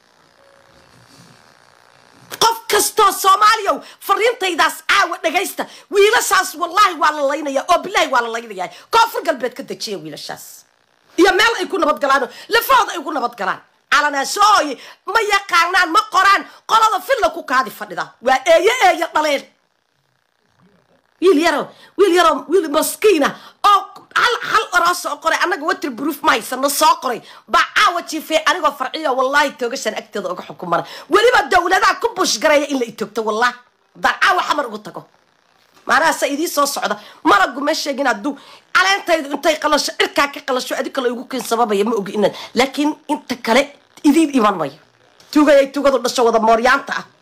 qof kastoo soomaaliyow fariintaydaas caawa dhagaysta wiilashaas wallaahi waa la laynaya oo bilaahi waa la laynaya koonfur galbeed ka dejiya wiilashaas iyo meel ay ku nabadgalaano lafahooda ay ku nabadgalaan calanaashooye ma yaqaanaan ma qoraan qolada filla ku kaadi fadhida waa eeyo eeyo dhaleen wiil yaro wiil yaro wiil maskiina oo hal hal oroo soo qoray annaga water proof ma haysano soo qoray baa caawa jiifay anigoo farciyo wallaahi toogashan agteeda uga xukumana weliba dowladaha ku bushgareeya in la itogto wallahi haddaan caawa xamar ugu tago maanahaasa idii soo socda maragu ma sheegin hadduu caleentaydu intay qalasho cirkaa ka qalasho adi kale igu kin sababaya ma ogi inaad laakiin inta kale idiin iman mayo tugayay tugadu dhasho wada mooryaanta ah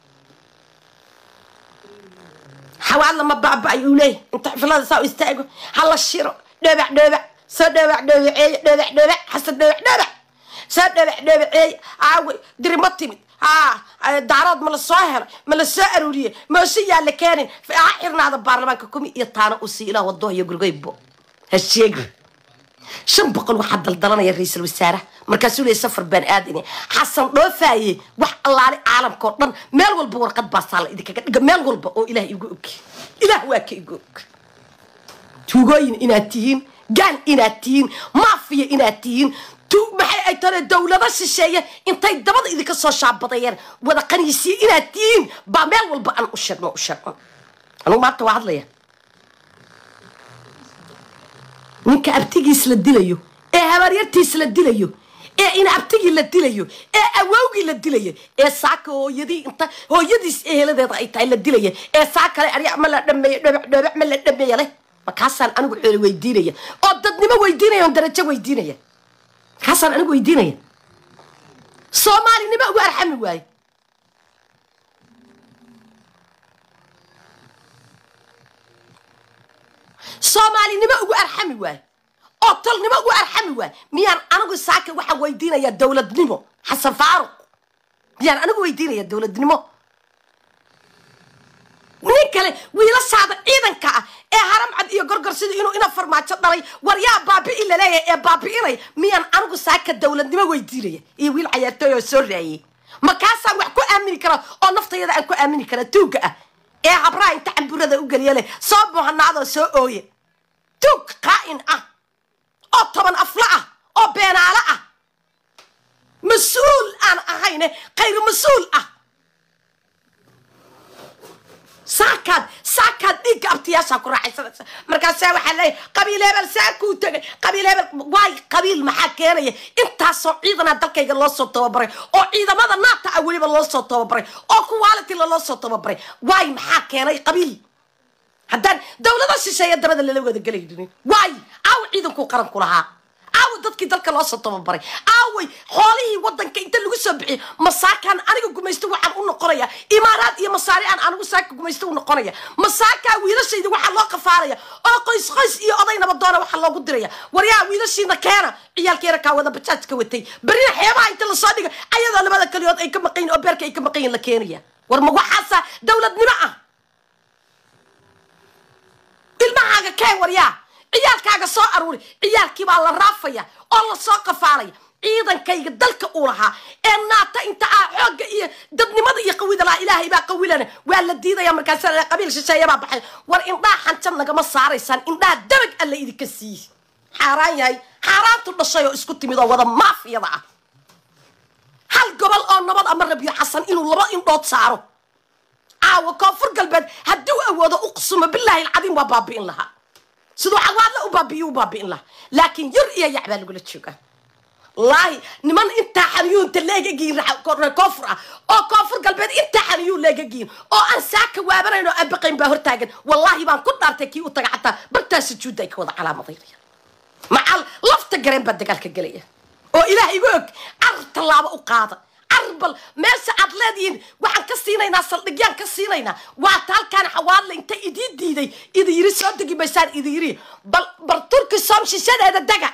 xawaadla ma baaba-ay uu leeyahy inta xifilada saa u istaago hala shiro dhebac dhebac soo dhebac dhebaceeye dhebac dhebac xasan dhebac dhebac soo dhebac dhebaceeye aawe diri ma timid haa daarood ma la soo helay ma la soo aruuriyey mooshe yaa la keenin ha xirnaada baarlamaanka kumi iyo taana u sii ilaa wado iyo gurgaybo ha sheegi shan boqol waxaa daldalanaya ra-iisul wasaaraha markaasuu leeyay safar baan aadine xasan dhoofaye wax allaale caalamka oo dhan meel walba warqad baasaa la idinkaga dhiga meel walba oo ilaah igu og ilaah waa ka igu og tuugooyin inaad tihiin gaal inaad tihiin maafiya inaad tihiin maxay ay tane dowlado shisheeye intay dabada idinka soo shaabadayeen wada qaniisiye inaad tihiin baa meel walba aan u sheegno u sheegno anugu maanta waa hadlaya ninka abtigiis la dilayo ee habaaryartiis la dilayo ee ina abtigii la dilayo ee awowgii la dilayo ee saaka hooyadii inta hooyadiis eheladeeda ay tahay la dilaya ee saa kale arya ma la dhameeyo dhobac dhobac ma la dhameeya leh markaasaan anigu xoole weydiinaya oo dadnimo weydiinaya oon darajo weydiinaya markaasaan anigu weydiinaya soomaalinimo ugu arxami waaye soomaalinimo ugu arxami waaye oo tolnimo ugu arxami waaye miyaan anigu saaka waxaan weydiinayaa dowladnimo xasan faaruq miyaan anigu weydiinaya dowladnimo nin kale wiilashaada ciidanka ah ee haramcad iyo gorgor sida inuu ina farmaajo dhalay war yaa baabi'i laleeyahay ee baabi'inay miyaan anigu saaka dowladnimo weydiinaya iyo wiil cayaartooy oo soo raayey markaasaan wax ku aamini kara oo naftayada aan ku aamini kara tuugga ah ee habraha inta camburada u geliya leh soo buhanaadoo soo ooye tuug qaa'in ah oo toban afla ah oo beenaalo ah mas-uul aan ahayne khayr mas-uul ah saakaad saakaad dhiigga abtiyaashaa ku raaxaysanaysa markaasaa waxaa leeyahy qabiil hebel saa kuu tegay qabiil hebel waay qabiil maxaa keenaya intaasoo ciidana dalkayga loo soo tababaray oo ciidamada naata ah weliba loo soo tababaray oo kuwaalitila loo soo tababaray waay maxaa keenay qabiil haddaan dowlada shisheeya dabada lala wada gelaynin waay aaw ciidankuu qaranku lahaa aawa dadkii dalka loo soo tababaray aaway xoolihii wadanka inta lagu soo bixiy masaakaan aniga gumaysto waxaan u noqonaya imaaraad iyo masaari aan anigu saaka gumaysto u noqonaya masaakaa wiilashayda waxaa loo qafaaraya oo qoys qoys iyo oday nabadoona waxaa loogu diraya waryaa wiilashiina keena ciyaalkeena kaa wada bajaajka watay berina xeebaha inta lasoo dhiga ayadoo labada kaliyood ay ka maqayin oo beerka ay ka maqayin la keenaya war ma waxaasa dowladnimo ah ilmahaaga keen waryaa ciyaalkaaga soo aruuri ciyaalkii baa la raafaya oo lasoo qafaalaya ciidankayga dalka uu lahaa ee naata inta ah xoogga iyo dadnimada iyo qawida lahaa ilaahay baa qawilana waa la diidaya markaasa la qabiil shisheeya baa baxay war indhaha xanjan nagama saaraysaan indhaha dabag alla idinka siiye xaaraan yahay xaaraantu dhashay oo isku timid oo wada maafiyada ah hal gobol oo nabad ama rabiyo xasan inuu laba indhood saaro caawa koonfur galbeed hadduu awoodo uqsumo bilaahi alcadiim waa baabi'in lahaa siduu cawaadla u baabi'iyo u baabi'in lahaa laakiin yar iyo yac baa lagula joogaa wallaahi niman intaa xaniyuunta leegagiin koonfur ah oo koonfur galbeed intaa xaniyuun leegagiin oo aan saaka waabanayn oo aan baqayn baa hortaagan wallaahi baan ku dhaartay kii u taga xataa bartaa sujuudda ay ka wada calaamadaynaya macal lafta gareen baa dagaalka gelaya oo ilaah igu og car tallaabo u qaada carbal meesha aad leedihiin waxaan ka siinaynaa saldhigyaan ka siinaynaa waata halkaan xawaadle inta idii diiday idi yiri soo degi maysaan idi yiri bal bal turki soom shishadeeda dega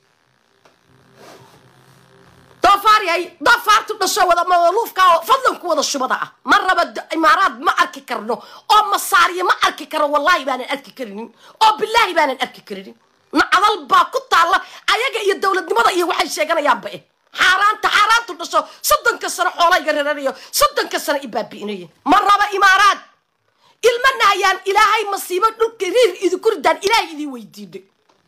doofaaryahay doofaartu dhasho wada maluufka oo fadlanku wada shubada ah ma raba imaaraad ma arki karno oo masaariya ma arki karo wallaahi baanan arki karinin oo bilaahi baanan arki karinin nacdal baa ku taalla ayaga iyo dowladnimada iyo waxay sheeganayaanba eh xaaraanta xaaraantu dhasho soddonka sano xoolayga raranayo soddonka sano ibaabi'inayo ma raba imaaraad ilma nahayaan ilaahay masiibo dhulka riir idinku ridaan ilaahay idin weydiinay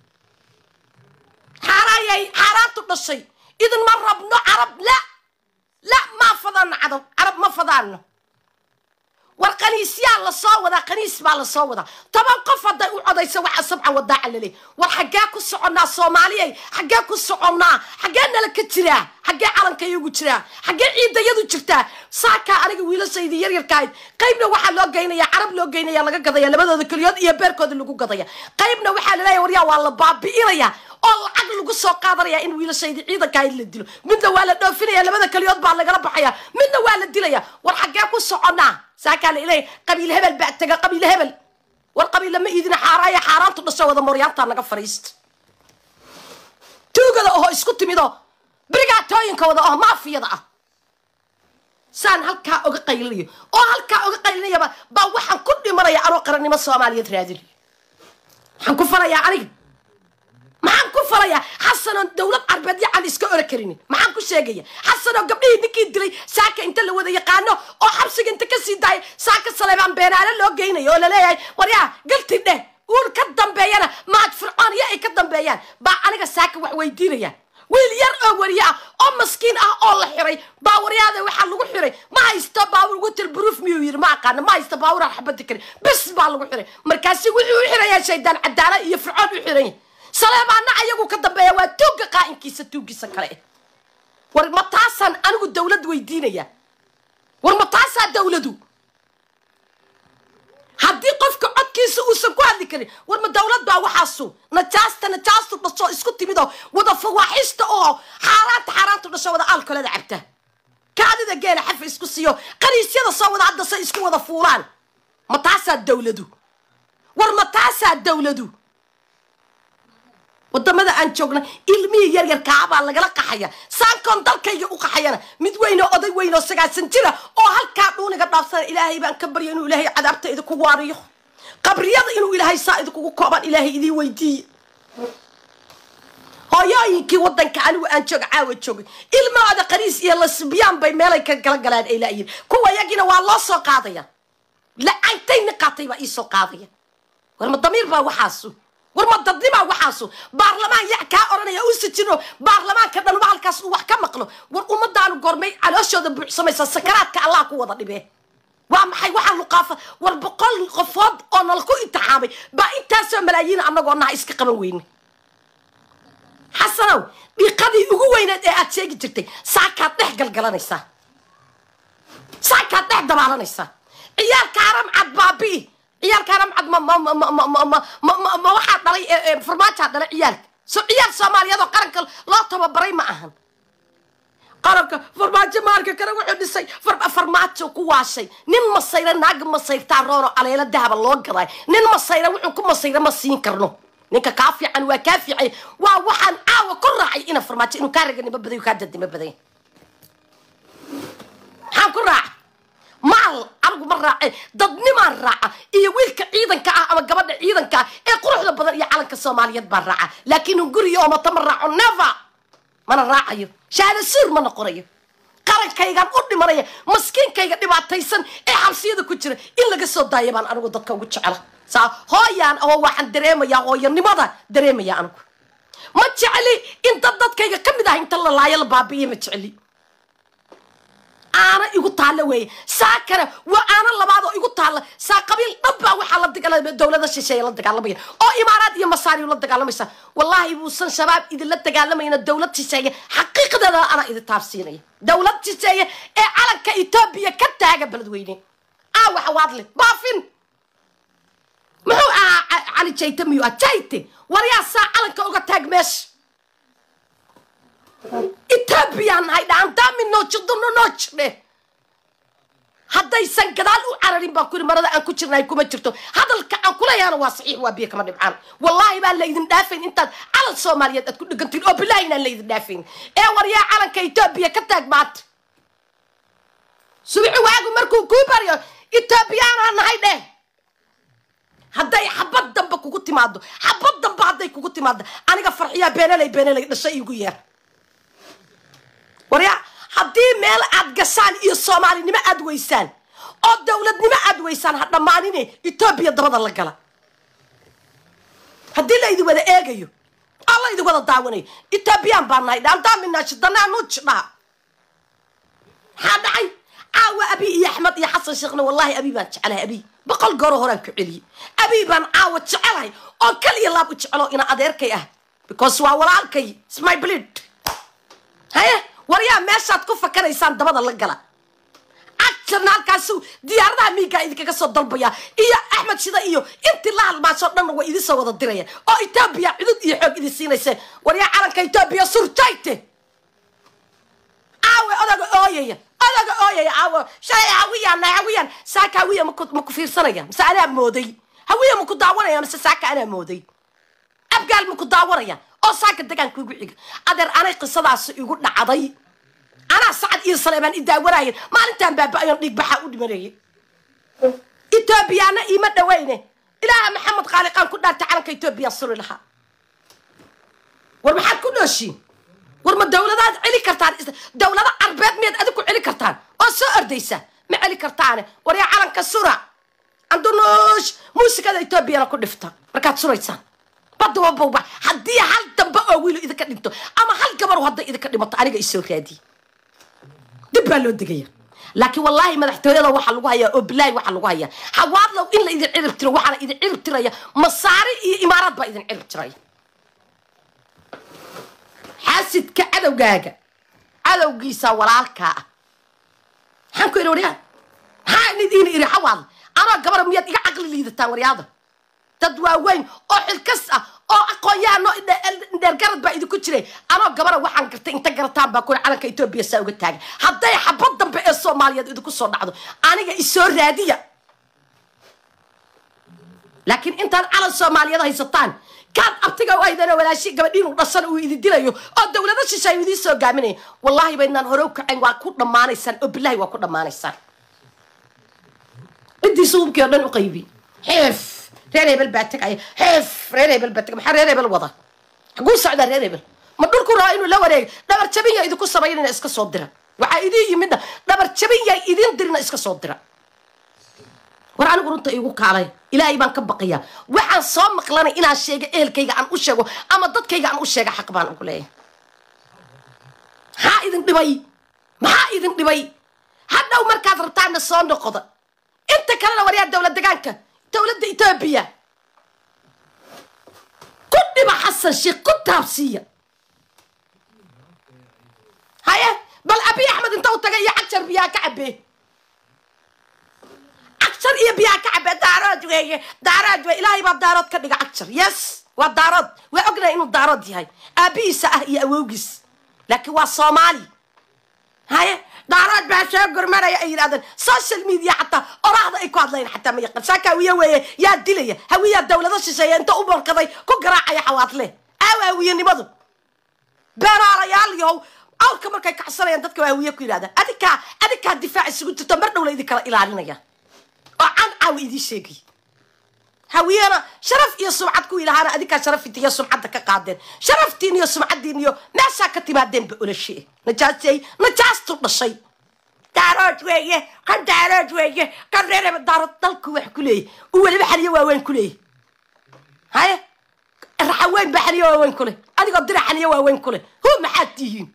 xaaraayay xaaraantu dhashay idin ma rabno carab la la maa fadaano cadab carab ma fadaano war kaniisyaa lasoo wadaa kaniis baa lasoo wadaa toban qof hadday u codayso waxaa sabca wadaaca laleey war xaggee ku soconnaa soomaaliyay xaggee ku soconnaa xaggee nala ka jiraa xaggee calankayagu jiraa xaggee ciidayadu jirtaa saakaa aniga wiilashaydii yaryarkaahayd qaybna waxaa loo geynaya carab loo geynaya laga gadaya labadooda keliyood iyo beerkooda lagu gadaya qaybna waxaa laleeya waryaa waa la baabi'inaya oo lacag lagu soo qaadanaya in wiilashaydii ciidankahayd la dilo midna waa la dhoofinaya labada keliyood baa lagala baxaya midna waa la dilaya war xaggee ku soconnaa saakaa la ilay qabiil hebel baa tega qabiil hebel war qabiil lama iidina xaaraaya xaaraantu dhasho wada mooryaantaa naga fadhiista tuugada oho isku timidoo brigaatooyinka wada oho maafiyada ah saan halkaa oga qaylinayo oo halkaa oga qaylinayaba baa waxaan ku dhimanaya anoo qarannimo soomaaliyeed raadinayo waxaan ku falayaa aniga maxaan ku falayaa xasanoon dowlad carbeed yacan iska ora karinin maxaan ku sheegaya xasanoo gabdhihii ninkii dilay saaka inta la wada yaqaano oo xabsiga inta kasii daaya saaka saleebaan beenaale loo geynayo oo laleeyahay waryaa galti dheh uur ka dambeeyana maad fircoon iyo ay ka dambeeyaan baa aniga saaka wax weydiinaya wiil yar oo wariye ah oo maskiin ah oo la xiray baawaryaada waxaa lagu xiray ma haysto baawur water proof miyuu yiri ma aqaano ma haysto baawuraan xabadi karin bis baa lagu xiray markaasi wuxuu u xirayaa shaydaan cadaala iyo fircoon u xiranya saleebaana ayagu ka dambeeya waa tuugga qaa'inkiisa tuuggiisa kale war ma taasaan anigu dawlad weydiinaya war ma taasaa dawladu haddii qofka codkiisa uusan ku hadli karin war ma dawlad baa waxaasu najaasta najaastu dhasho isku timid oo wada fawaaxista oo xaaraanta xaaraantu dhasho wada aalkolada cabta kaadida geela xafa isku siiyo qaniisyada soo wada hadda say isku wada fuulaan ma taasaa dawladu war ma taasaa dawladu wadamada aan joogna ilmihii yaryar kaabaa lagala qaxaya saankoon dalkayga u qaxayana mid weyn oo oday weyn oo sagaasan jira oo halkaa dhuuniga dhaafsana ilaahay baan ka barya inuu ilaahay cadaabta idinku waariyo qabriyada inuu ilaahay saa idinkugu kooban ilaahay idiin weydiiye hooyooyinkii wadanka anigu aan jooga caawa joogay ilmahooda qaniis iyo lasbiyaan bay meelay ka gala galaan ay laayihin kuwa yagiina waa loo soo qaadaya la-antay nin qaatay baa ii soo qaadaya war ma damiir baa waxaasu war ma dadnimaa waxaasu baarlamaan yac kaa odhanaya u sijino baarlamaanka dhanuba halkaas uu wax ka maqlo war ummadaanu gormay calooshooda buuxsamaysa sakaraadka allah ku wada dhibee waa maxay waxaa luqaafa war boqol qofood oo nala ku intixaamay baa intaasoo malaayiin annagoo naha iska qaban weyne xasanow dhiiqadii ugu weyneed ee aad sheegi jirtay saakaad dhex galgalanaysaa saakaad dhex dabaalanaysaa ciyaalka haram cad baabi'i ciyaalka haram cad ma ma ma ma ma ma ma ma ma ma waxaa dhalay farmaajaa dhalay ciyaalka so ciyaal soomaaliyeed oo qaranka loo tababaray ma ahan qaranka farmaajo maalka kale wuxuu dhisay farmaajo ku waashay nin masayra naaga masayrtaa rooro aleelo dahaba loo gaday nin masayra wuxuu ku masayra ma siin karno ninka kaa fiican waa kaa fiicay waa waxaan caawa ku raacay ina farmaajo inuu kaa raganimo baday kaa dadnimo baday maxaan ku raaca maal anigu ma raace dadnimaan raaca iyo wiilka ciidanka ah ama gabadha ciidanka ah ee quruxda badan iyo calanka soomaaliyeed baan raaca laakiin guriga oo mata ma raaco never mana raacayo shahaada suur ma noqonayo qarankaygaan u dhimanaya maskiinkayga dhibaataysan ee xabsiyada ku jira in laga soo daaya baan anigu dadka ugu jecela saa hooyaan oo waxaan dareemayaa hooyanimada dareemaya anigu ma jecli in dad dadkayga ka mid ah inta la laayo la baabi'iye ma jecli aana igu taalla weeye saa kale waa aana labaad oo igu taalla saa qabiil dhan baa waxaa la dagaalamaya dowlada shisheeye la dagaalamaya oo imaaraad iyo masaariyu la dagaalamaysa wallaahi buusan shabaab idinla dagaalamayna dowlad shisheeye xaqiiqdeeda anaa idin taabsiinaya dowlad shisheeye ee calanka etoobiya ka taaga beledweyne aa waxa waadle baafin muxuu ahaa cali jayte miyuu ah jayte waryaa saa calanka uga taag meesha etoobiyaan nahay dhaandaami noojidano noojidhe haddaysan gadaal u cararin baan kuri marada aan ku jirnaay kuma jirto hadalka aan kuleeyahana waa saxiix waa biyo kama dhibcaan wallaahi baan laydin dhaafayn intaad calan soomaaliyeed aad ku dhegantiin oo bilaahi inaan laydin dhaafayn ee waryaa calanka etoobiya ka taag maanta subici waagu markuu kuu baryo etoobiyaanaa nahay dheh hadday xabad dambe kugu timaado xabad dambe hadday kugu timaado aniga farxiyaa beenaley beenaley dhashay igu yeer waryaa haddii meel aad gashaan iyo soomaalinimo aad weysaan oo dowladnimo aad weysaan ha dhammaanine etoobiya dabada la gala haddii la idin wada eegayo oo la idin wada daawanayo etoobiyaan baa nahay dhaantaaminaashidanaanujidhaa maxaa dhacay caawa abi iyo axmed iyo xasan sheekhna wallaahi abi baan jecelahay abi boqol gooro horaan ku celiyey abi baan caawa jecelahay oo kaliya laab u jecelo ina adeerkay ah because waa walaalkay smy blid haye waryaa meeshaad ku fakanaysaan dabada la gala cagjarna halkaasu diyaaradaha miigaa idinkaga soo dalbaya iyo axmed shida iyo intii la halmaasoo dhanna way idin soo wada diraya oo etoobiya cudud iyo xoog idin siinayse waryaa calanka etoobiya surjayte caawe odaga ooyaya odaga ooyaya caawe shalay hawiyaan nahay hawiyaan saaka hawiya maku maku fiirsanaya mise anaa mooday hawiya maku daawanaya mise saaka anaa mooday abgaal maku daawanaya oo saaka degaanka igu xiga adeer anay qisadaas igu dhacday anaa sacad iyo saleebaan i daawanayen maalintaan baaba-ayoon dhiig baxaa u dhimanayay etoobiyaana iima dhaweyne ilaaha maxamed khaaliqaan ku dhaartay calanka etoobiya suri lahaa war maxaad ku nooshiin war ma dawladaad celi kartaan dawlado carbeed miyaad adiku celi kartaan oo soo ordaysa ma celi kartaane war yaa calanka sura andunuush muusikada etoobiyana ku dhifta markaad suraysaan badababawba haddii hal dambe oo wiilo idinka dhinto ama hal gabaru hadday idinka dhimato aniga isoo raadiye dib baa loo degaya laakiin wallaahi madaxtooyada waxaa lagu hayaa oo bilaahi waxaa lagu hayaa hawaadlow in la idin cirib tiro waxaana idin cirib tiraya masaari iyo imaaraad baa idin cirib tiraya xaasidka cadowgaaga cadowgiisa walaalkaa ah maxaan ku idhi waryaa maxaa idiin iri xawaad anoo gabara miyaad iga caqli liidataan waryaada dad waaweyn oo xilkas ah oo aqoon-yahanoo dheergarad baa idinku jiray anoo gabara waxaan gartay inta garataan baa kuri calanka etoobiya saa uga taagan hadday xabad dambe ee soomaaliyeed idinku soo dhacdo aniga isoo raadiya laakiin intaad calan soomaaliyeed haysataan kaad abtiga u haydeen oo walaashi gabadhiinu dhasan uu idin dilayo oo dowlado shisheeyu idiin soo gaaminaya wallaahi baydnaan hore u kacayn waa ku dhammaanaysaan oo bilahi waa ku dhammaanaysaan ciddii suubkii oo dhan u qaybi xeef reer hebel baa tegaya xeef reer hebel baa tegay maxaa reer hebel wada xaguu socdaa reer hebel ma dhulku rabaa inuu la wareego dhabar jabin yaa idinku samaynayna iska soo dira waxaa idiin yimidna dhabar jabin yaa idiin dirina iska soo dira war anigu runta igu kaalay ilaahay baan ka baqayaa waxaan soo maqlanay inaan sheega ehelkayga aan u sheego ama dadkayga aan u sheega xaq baan ugu leeyahay maxaa idin dhibay maxaa idin dhibay hadhow markaad rabtaana soo noqoda inta kalena waryaa dowlad degaanka dowladda etoobiya ku dhiba xasan sheekh ku taabsiiya haye bal abiy axmed inta u tagay iyo cagjar biyaa ka cabee cagjar iyo biyaa ka cabee daarood weeye daarood wey ilaahay baa daarood ka dhiga cagjar yes waa daarood waa ognahay inuu daarood yahay aabihiisa ah iyo awowgiis laakiin waa soomaali haye daarood baa soo gurmanaya ay yidhahdeen social media xataa oraahda ay ku hadlayn xataa ma yaqaan saaka hawiye weeye yaa dilaya hawiyaa dowlado shisheeya inta u borkaday ku garaacaya xawaadle aaw hawiyenimadu beeraalayaal yahow awrka markay kacsanayaan dadka waa hawiye ku yidhahda adikaa adikaa difaac isugu jirto mar dhowla idin kala ilaalinaya oo can caawa idiin sheegay hawiyena sharaf iyo sumcad ku ilahaana adinkaa sharafita iyo sumcadda ka qaadeen sharaftiin iyo sumcaddiin iyo meeshaa ka timaadeenba olashe najaasay najaastu dhashay daarood weeye kan daarood weeye kan reereba daarood dalku wax ku leeyahy u weliba xaliyo waaweyn ku leeyahy haye raxaweyn baa xaliyo waaweyn ku leh adigoo dira xaliyo waaweyn ku leh hu maxaad tihiin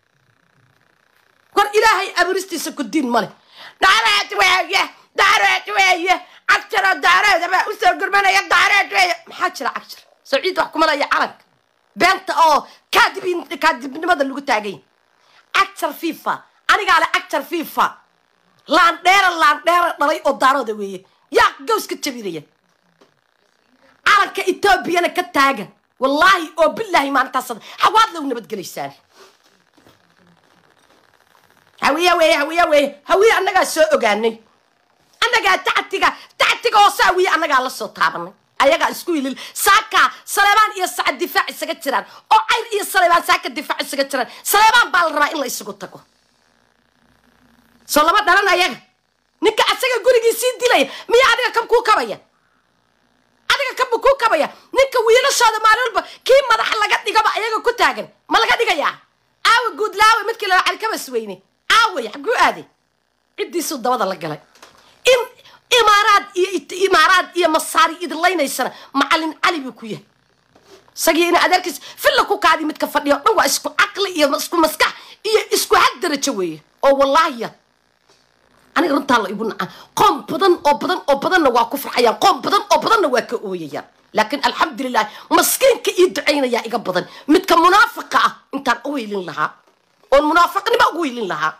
war ilaahay aburistiisa ku diin male daarood weeye daarood weeye cagjaroo daarood baa usoo gurmanaya daarood weeye maxaa jira cagjar sawciid wax kumalaya calanka beenta oo kaadibin kaadibnimada lagu taagay cagjar fifa anigaa le cagjar fifa laandheera laandheera dhalay oo daarooda weeye yaa gaws ka jabinaya calanka etoobiyana ka taaga wallaahi oo bilaahi maalintaas xawaad low nabadgelaysaan hawiya weeye hawiya weeye hawiye annagaa soo ogaanay annagaa tactiga tactiga hoose hawiye annagaa la soo taabanay ayagaa isku ilil saaka saleebaan iyo sacad difaac isaga jiraan oo cayr iyo saleebaan saaka difaac isaga jiraan saleebaan baa la rabaa in la isugu tago soo lama dhalan ayaga ninka asaga gurigii sii dilaya miya adiga kan kuu kabaya adiga kanba kuu kabaya ninka wiilashooda maalin walba kii madaxa laga dhigaba ayaga ku taagan ma laga dhigayaa aawa guudlaawe midkii lala calikabas weyne aaway xaguu aaday ciddiisuu dabada la galay in imaaraad iyo imaaraad iyo masaari idinlaynaysana macalin cali buu ku yahay isagii ina adeerkiis filla ku kaadi midka fadhiya o dhan waa isku caqli iyo isku maskax iyo isku had darajo weeye oo wallaahiya aniga runtaa la igu naca qoom badan oo badan oo badanna waa ku farxayaan qoom badan oo badanna waa ka ooyayaan laakiin alxamdulilah maskiinka ii ducaynayaa iga badan midka munaafiqa ah intaan u weylin lahaa oon munaafiqnimo ugu weylin lahaa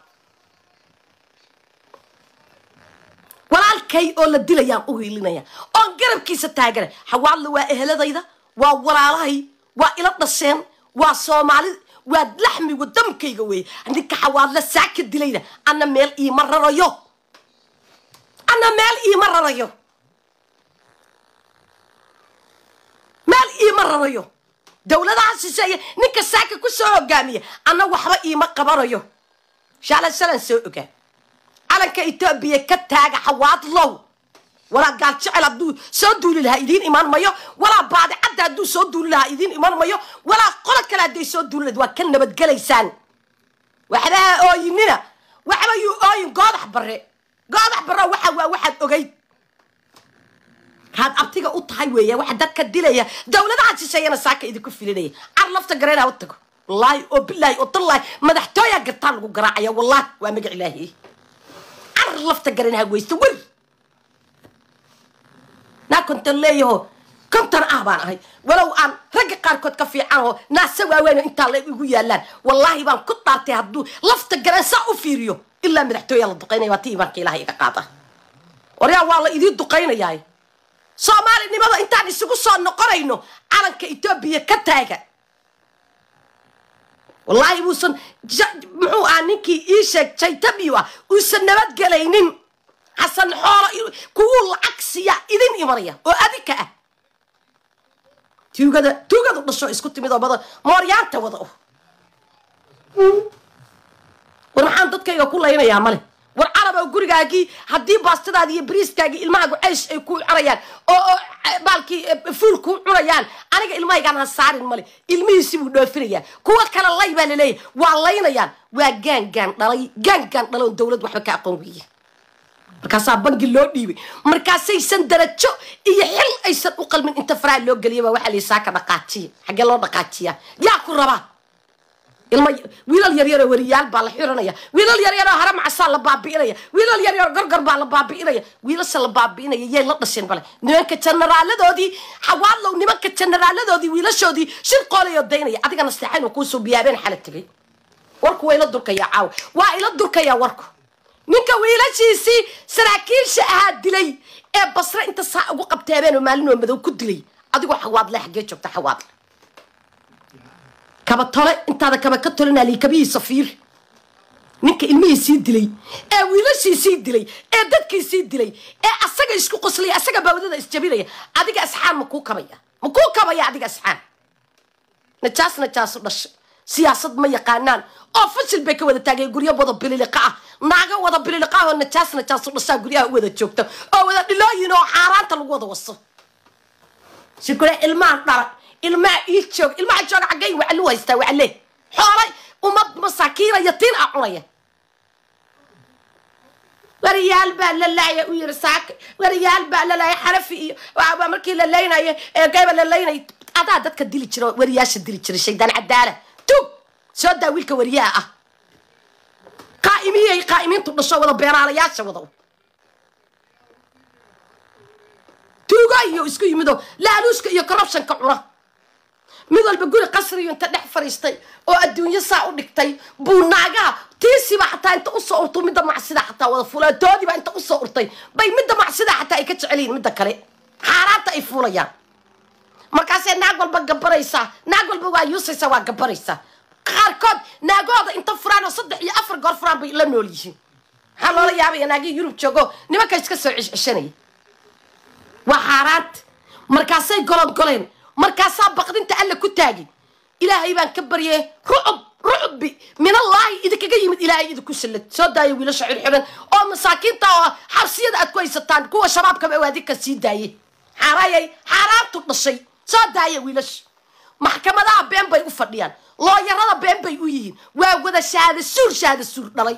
walaalkay oo la dilayaan u hiilinaya oon garabkiisa taagana xawaadla waa eheladayda waa walaalahay waa ila dhasheen waa soomaali waa laxmiga damkayga weeye ninka xawaadla saaka dilayna anna meel iima rarayo anna meel iima rarayo meel iima rarayo dowladaha shisheeye ninka saaka ku soo hogaamiya anna waxba iima qabanayo shaalan shalan soo ogaa calanka etoobiya ka taaga xawaadlow walaa gaal jecel hadduu soo duuli lahaa idiin imaan mayo walaa baadicadda hadduu soo duuli lahaa idiin imaan mayo walaa qolo kale hadday soo duuli lahayd waa ka nabadgelaysaan waxbaha ooyinina waxba yuu ooyin goodax bare goodax bare waxa waa waxaad ogayd kaad abtiga u tahay weeya waxa dadka dilaya dowladaha shisheeyana saaka idinku filinaya car lafta gareenaa u tago wallaahi oo bilaahi oo tallaahi madaxtooyaa gartaa lagu garaacaya wallaahi waa magac ilaahi car lafta gareen hagweysta wer naa kontan leeyaho konton ah baan ahay walow aan ragga qaarkood ka fiican oo naase waaweyn intaa la igu yaalaan wallaahi baan ku dhaartay hadduu lafta garan saa u fiiriyo ilaa madaxtooya la duqaynaya waa ti imaanka ilaha iga qaada waryaa waa la idiin duqaynayaa soomaalinimada intaan isugu soo noqonayno calanka etoobiya ka taaga wallaahi muusan muxuu ah ninkii ii sheeg jaytabiyo ah uusan nabadgelaynin xasan xoolo kuwuu lacag siiya idin imanaya oo adinka ah tuugada tuugadu dhasho isku timid oo bada mooryaanta wada oh war maxaan dadkayga ku laynayaa male war caraba gurigaagii haddii baastadaadii iyo bariiskaagii ilmahaagu ceysh ay ku cunayaan oo baalkii fuul kuu cunayaan aniga ilmahaygaan ha saarin male ilmihiisi buu dhoofinayaa kuwa kale lay baa laleeyahy waa laynayaan waa gaangaan dhalay gaangaan dhaloon dawlad waxba ka aqoon weeye markaasaa bangi loo dhiibay markaasaysan darajo iyo xil aysan u qalmin inta faraha loo geliya baa waxaa laysaa ka dhaqaajiya xaggee loo dhaqaajiyaa yaa ku rabaa ilma wiilal yaryaroo weriyaal baa la xiranaya wiilal yaryaroo hare macasaa la baabi'inaya wiilal yaryaroo gorgor baa la baabi'inaya wiilasha la baabi'inaya yay la dhasheen bale nimanka jenaraaladoodii xawaadlow nimanka jenaraaladoodii wiilashoodii shir qoolayoo daynaya adigana seexayn kuusoo biyaabeen xala tegay warku waa ila durkayaa caawa waa ila durkayaa warku ninka wiilashiisii saraakiisha ahaa dilay ee basre inta saa ugu qabteebeen oo maalinoo madow ku dilay adigoo xawaadle xaggee joogta xawaadle kaba tole intaada kaba ka tolinali kabihiisa fiir ninka ilmihiisii dilay ee wiilashiisii dilay ee dadkiisii dilay ee asaga isku qoslaya asaga bawdada isjabinaya adiga asxaan ma kuu kabaya ma kuu kabaya adiga asxaan najaas najaasu dhashay siyaasad ma yaqaanaan oo fashil bay ka wada taagay guryo wada bililiqa ah naaga wada bililiqa ah oo najaas najaasu dhashaa guryaha u wada joogta oo wada dhilooyin oo xaaraanta lagu wada waso sikule ilmahan dhala ilmaa ii joog ilmaha jooga xaggay waclu haystaa wacle xoolay ummad masaakiina yatiin ah cunaya wariyaal baa la laaya u yiri saaka wariyaal baa la laaya xarafi iyo waa markii la laynayo ee gayba la laynay adaa dadka dili jira wariyaasha dili jiray shaydaan cadaala tug soo daa wiilka wariyaha ah qaa'imiyay qaa'imiintu dhasho wada beeraalayaasha wada tuugo iyo isku yimido laaluushka iyo corruptionka cuna mid walba guri qasriyo inta dhex fadhiistay oo adduunyo saa u dhigtay buu naagaha tiisiba xataa inta usoo urto midda macsida xataa wada fulaatoodiiba inta usoo urtay bay midda macsida xataa ay ka jeceliyiin midda kale xaaraanta ay fuulayaan markaasay naag walba gabaraysaa naag walba waa yuusaysaa waa gabaraysaa qaarkood naagooda inta furaan oo saddex iyo afar goor furaan bay la nool yihiin maxaa loola yaabaya naagihii yurub joogo nimanka iska soo ceshceshanaya waa xaaraanta markaasay golon goleen markaasaa baqdinta alla ku taagin ilaahay baan ka baryay rucub rucbi minallaahi idinkaga yimid ilaahay idinku sallad soo daaya wiilasha xirxiran oo masaakiinta oo xabsiyada aad ku haysataan kuwa shabaabkaba oo adinka sii daayay xaaraayay xaaraantu dhashay soo daaya wiilasha maxkamadaha been bay u fadhiyaan looyarada been bay u yihiin waa wada shahaada suur shahaada suur dhalay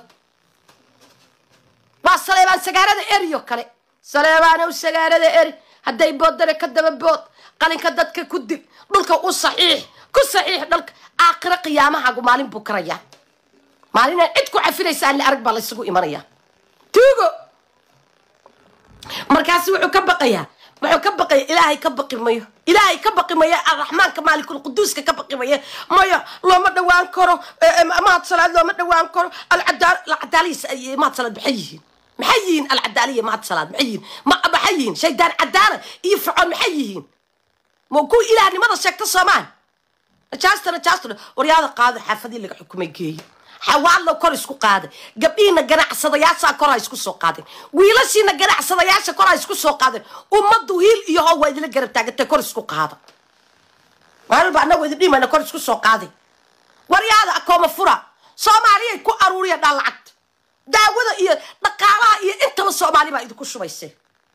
waa saleebaan sagaarada eriyo kale saleebaanow sagaarada eri hadday boodare ka daba bood qalinka dadka ku dil dhulka u saxiix ku saxiix dhalka aakhiro qiyaamahaagu maalin buu karayaa maalinaan cid ku cafinaysa alle arag baa laysugu imanayaa tuugo markaasi wuxuu ka baqayaa wuxuu ka baqaya ilaahay ka baqi mayo ilaahay ka baqi mayo arraxmaanka maalikulquduuska ka baqi mayo mayo looma dhawaan karo mahad salaad looma dhawaan karo alcadaalihiis mahad salaad maxay yihiin maxay yihiin alcadaaliya mahad salaad maxay yihiin maxay yihiin shaydaan cadaala iyo fircoon maxay yihiin ma kuwa ilaahnimada sheegta soomaan najaasta najaasta waryaada qaado xaafadii laga xukumay geeye xawaadlo kor isku qaaday gabdhihiina ganacsadayaashaa kor ha isku soo qaadeen wiilashiina ganacsadayaasha kor ha isku soo qaadeen ummaddu hiil iyo how waa idila garab taagantay kor isku qaada maalba annagu idin dhimayna kor isku soo qaaday waryaada akooma fura soomaaliyay ku aruuriya dhaan lacagta daawada iyo dhaqaalaha iyo intaba soomaali baa idinku shubaysay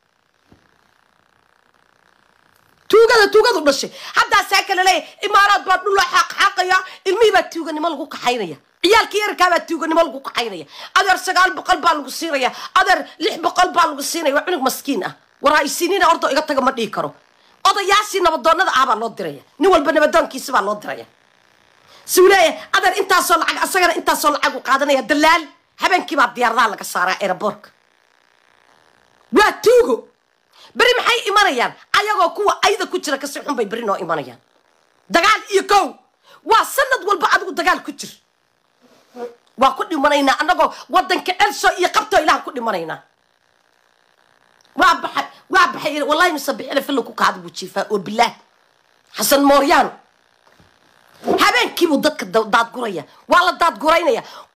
tuugada tuugadu dhashay haddaasaa kale leeyahy imaaraad baa dhuloo xaaqxaaqaya ilmihii baa tuuganimo lagu kaxaynaya ciyaalkii yarkaa baa tuuganimo lagu kaxaynaya adeer sagaal boqol baa lagu siinaya adeer lix boqol baa lagu siinaya waa cunug maskiin ah war ha isinina ordo iga taga ma dhihi karo odayaashii nabadoonada ah baa loo diraya nin walba nabadoonkiisi baa loo diraya suu leeyahay adeer intaasoo lacag asagana intaasoo lacag u qaadanaya dalaal habeenkii baa diyaaradaha laga saaraa aeroboorka waa tuugo beri maxay imanayaan ayagoo kuwa ayda ku jira kasi xun bay beri noo imanayaan dagaal iyo kow waa sanad walba adigu dagaal ku jir waa ku dhimanaynaa annagoo wadanka elso iyo qabtoo ilaah ku dhimanaynaa waa baxay waa baxay wallahi musabixina filla ku kaada buu jiifaa oo bilaah xasan mooryaan habeenkiibuu dadka daadguraya waa la daadguraynaya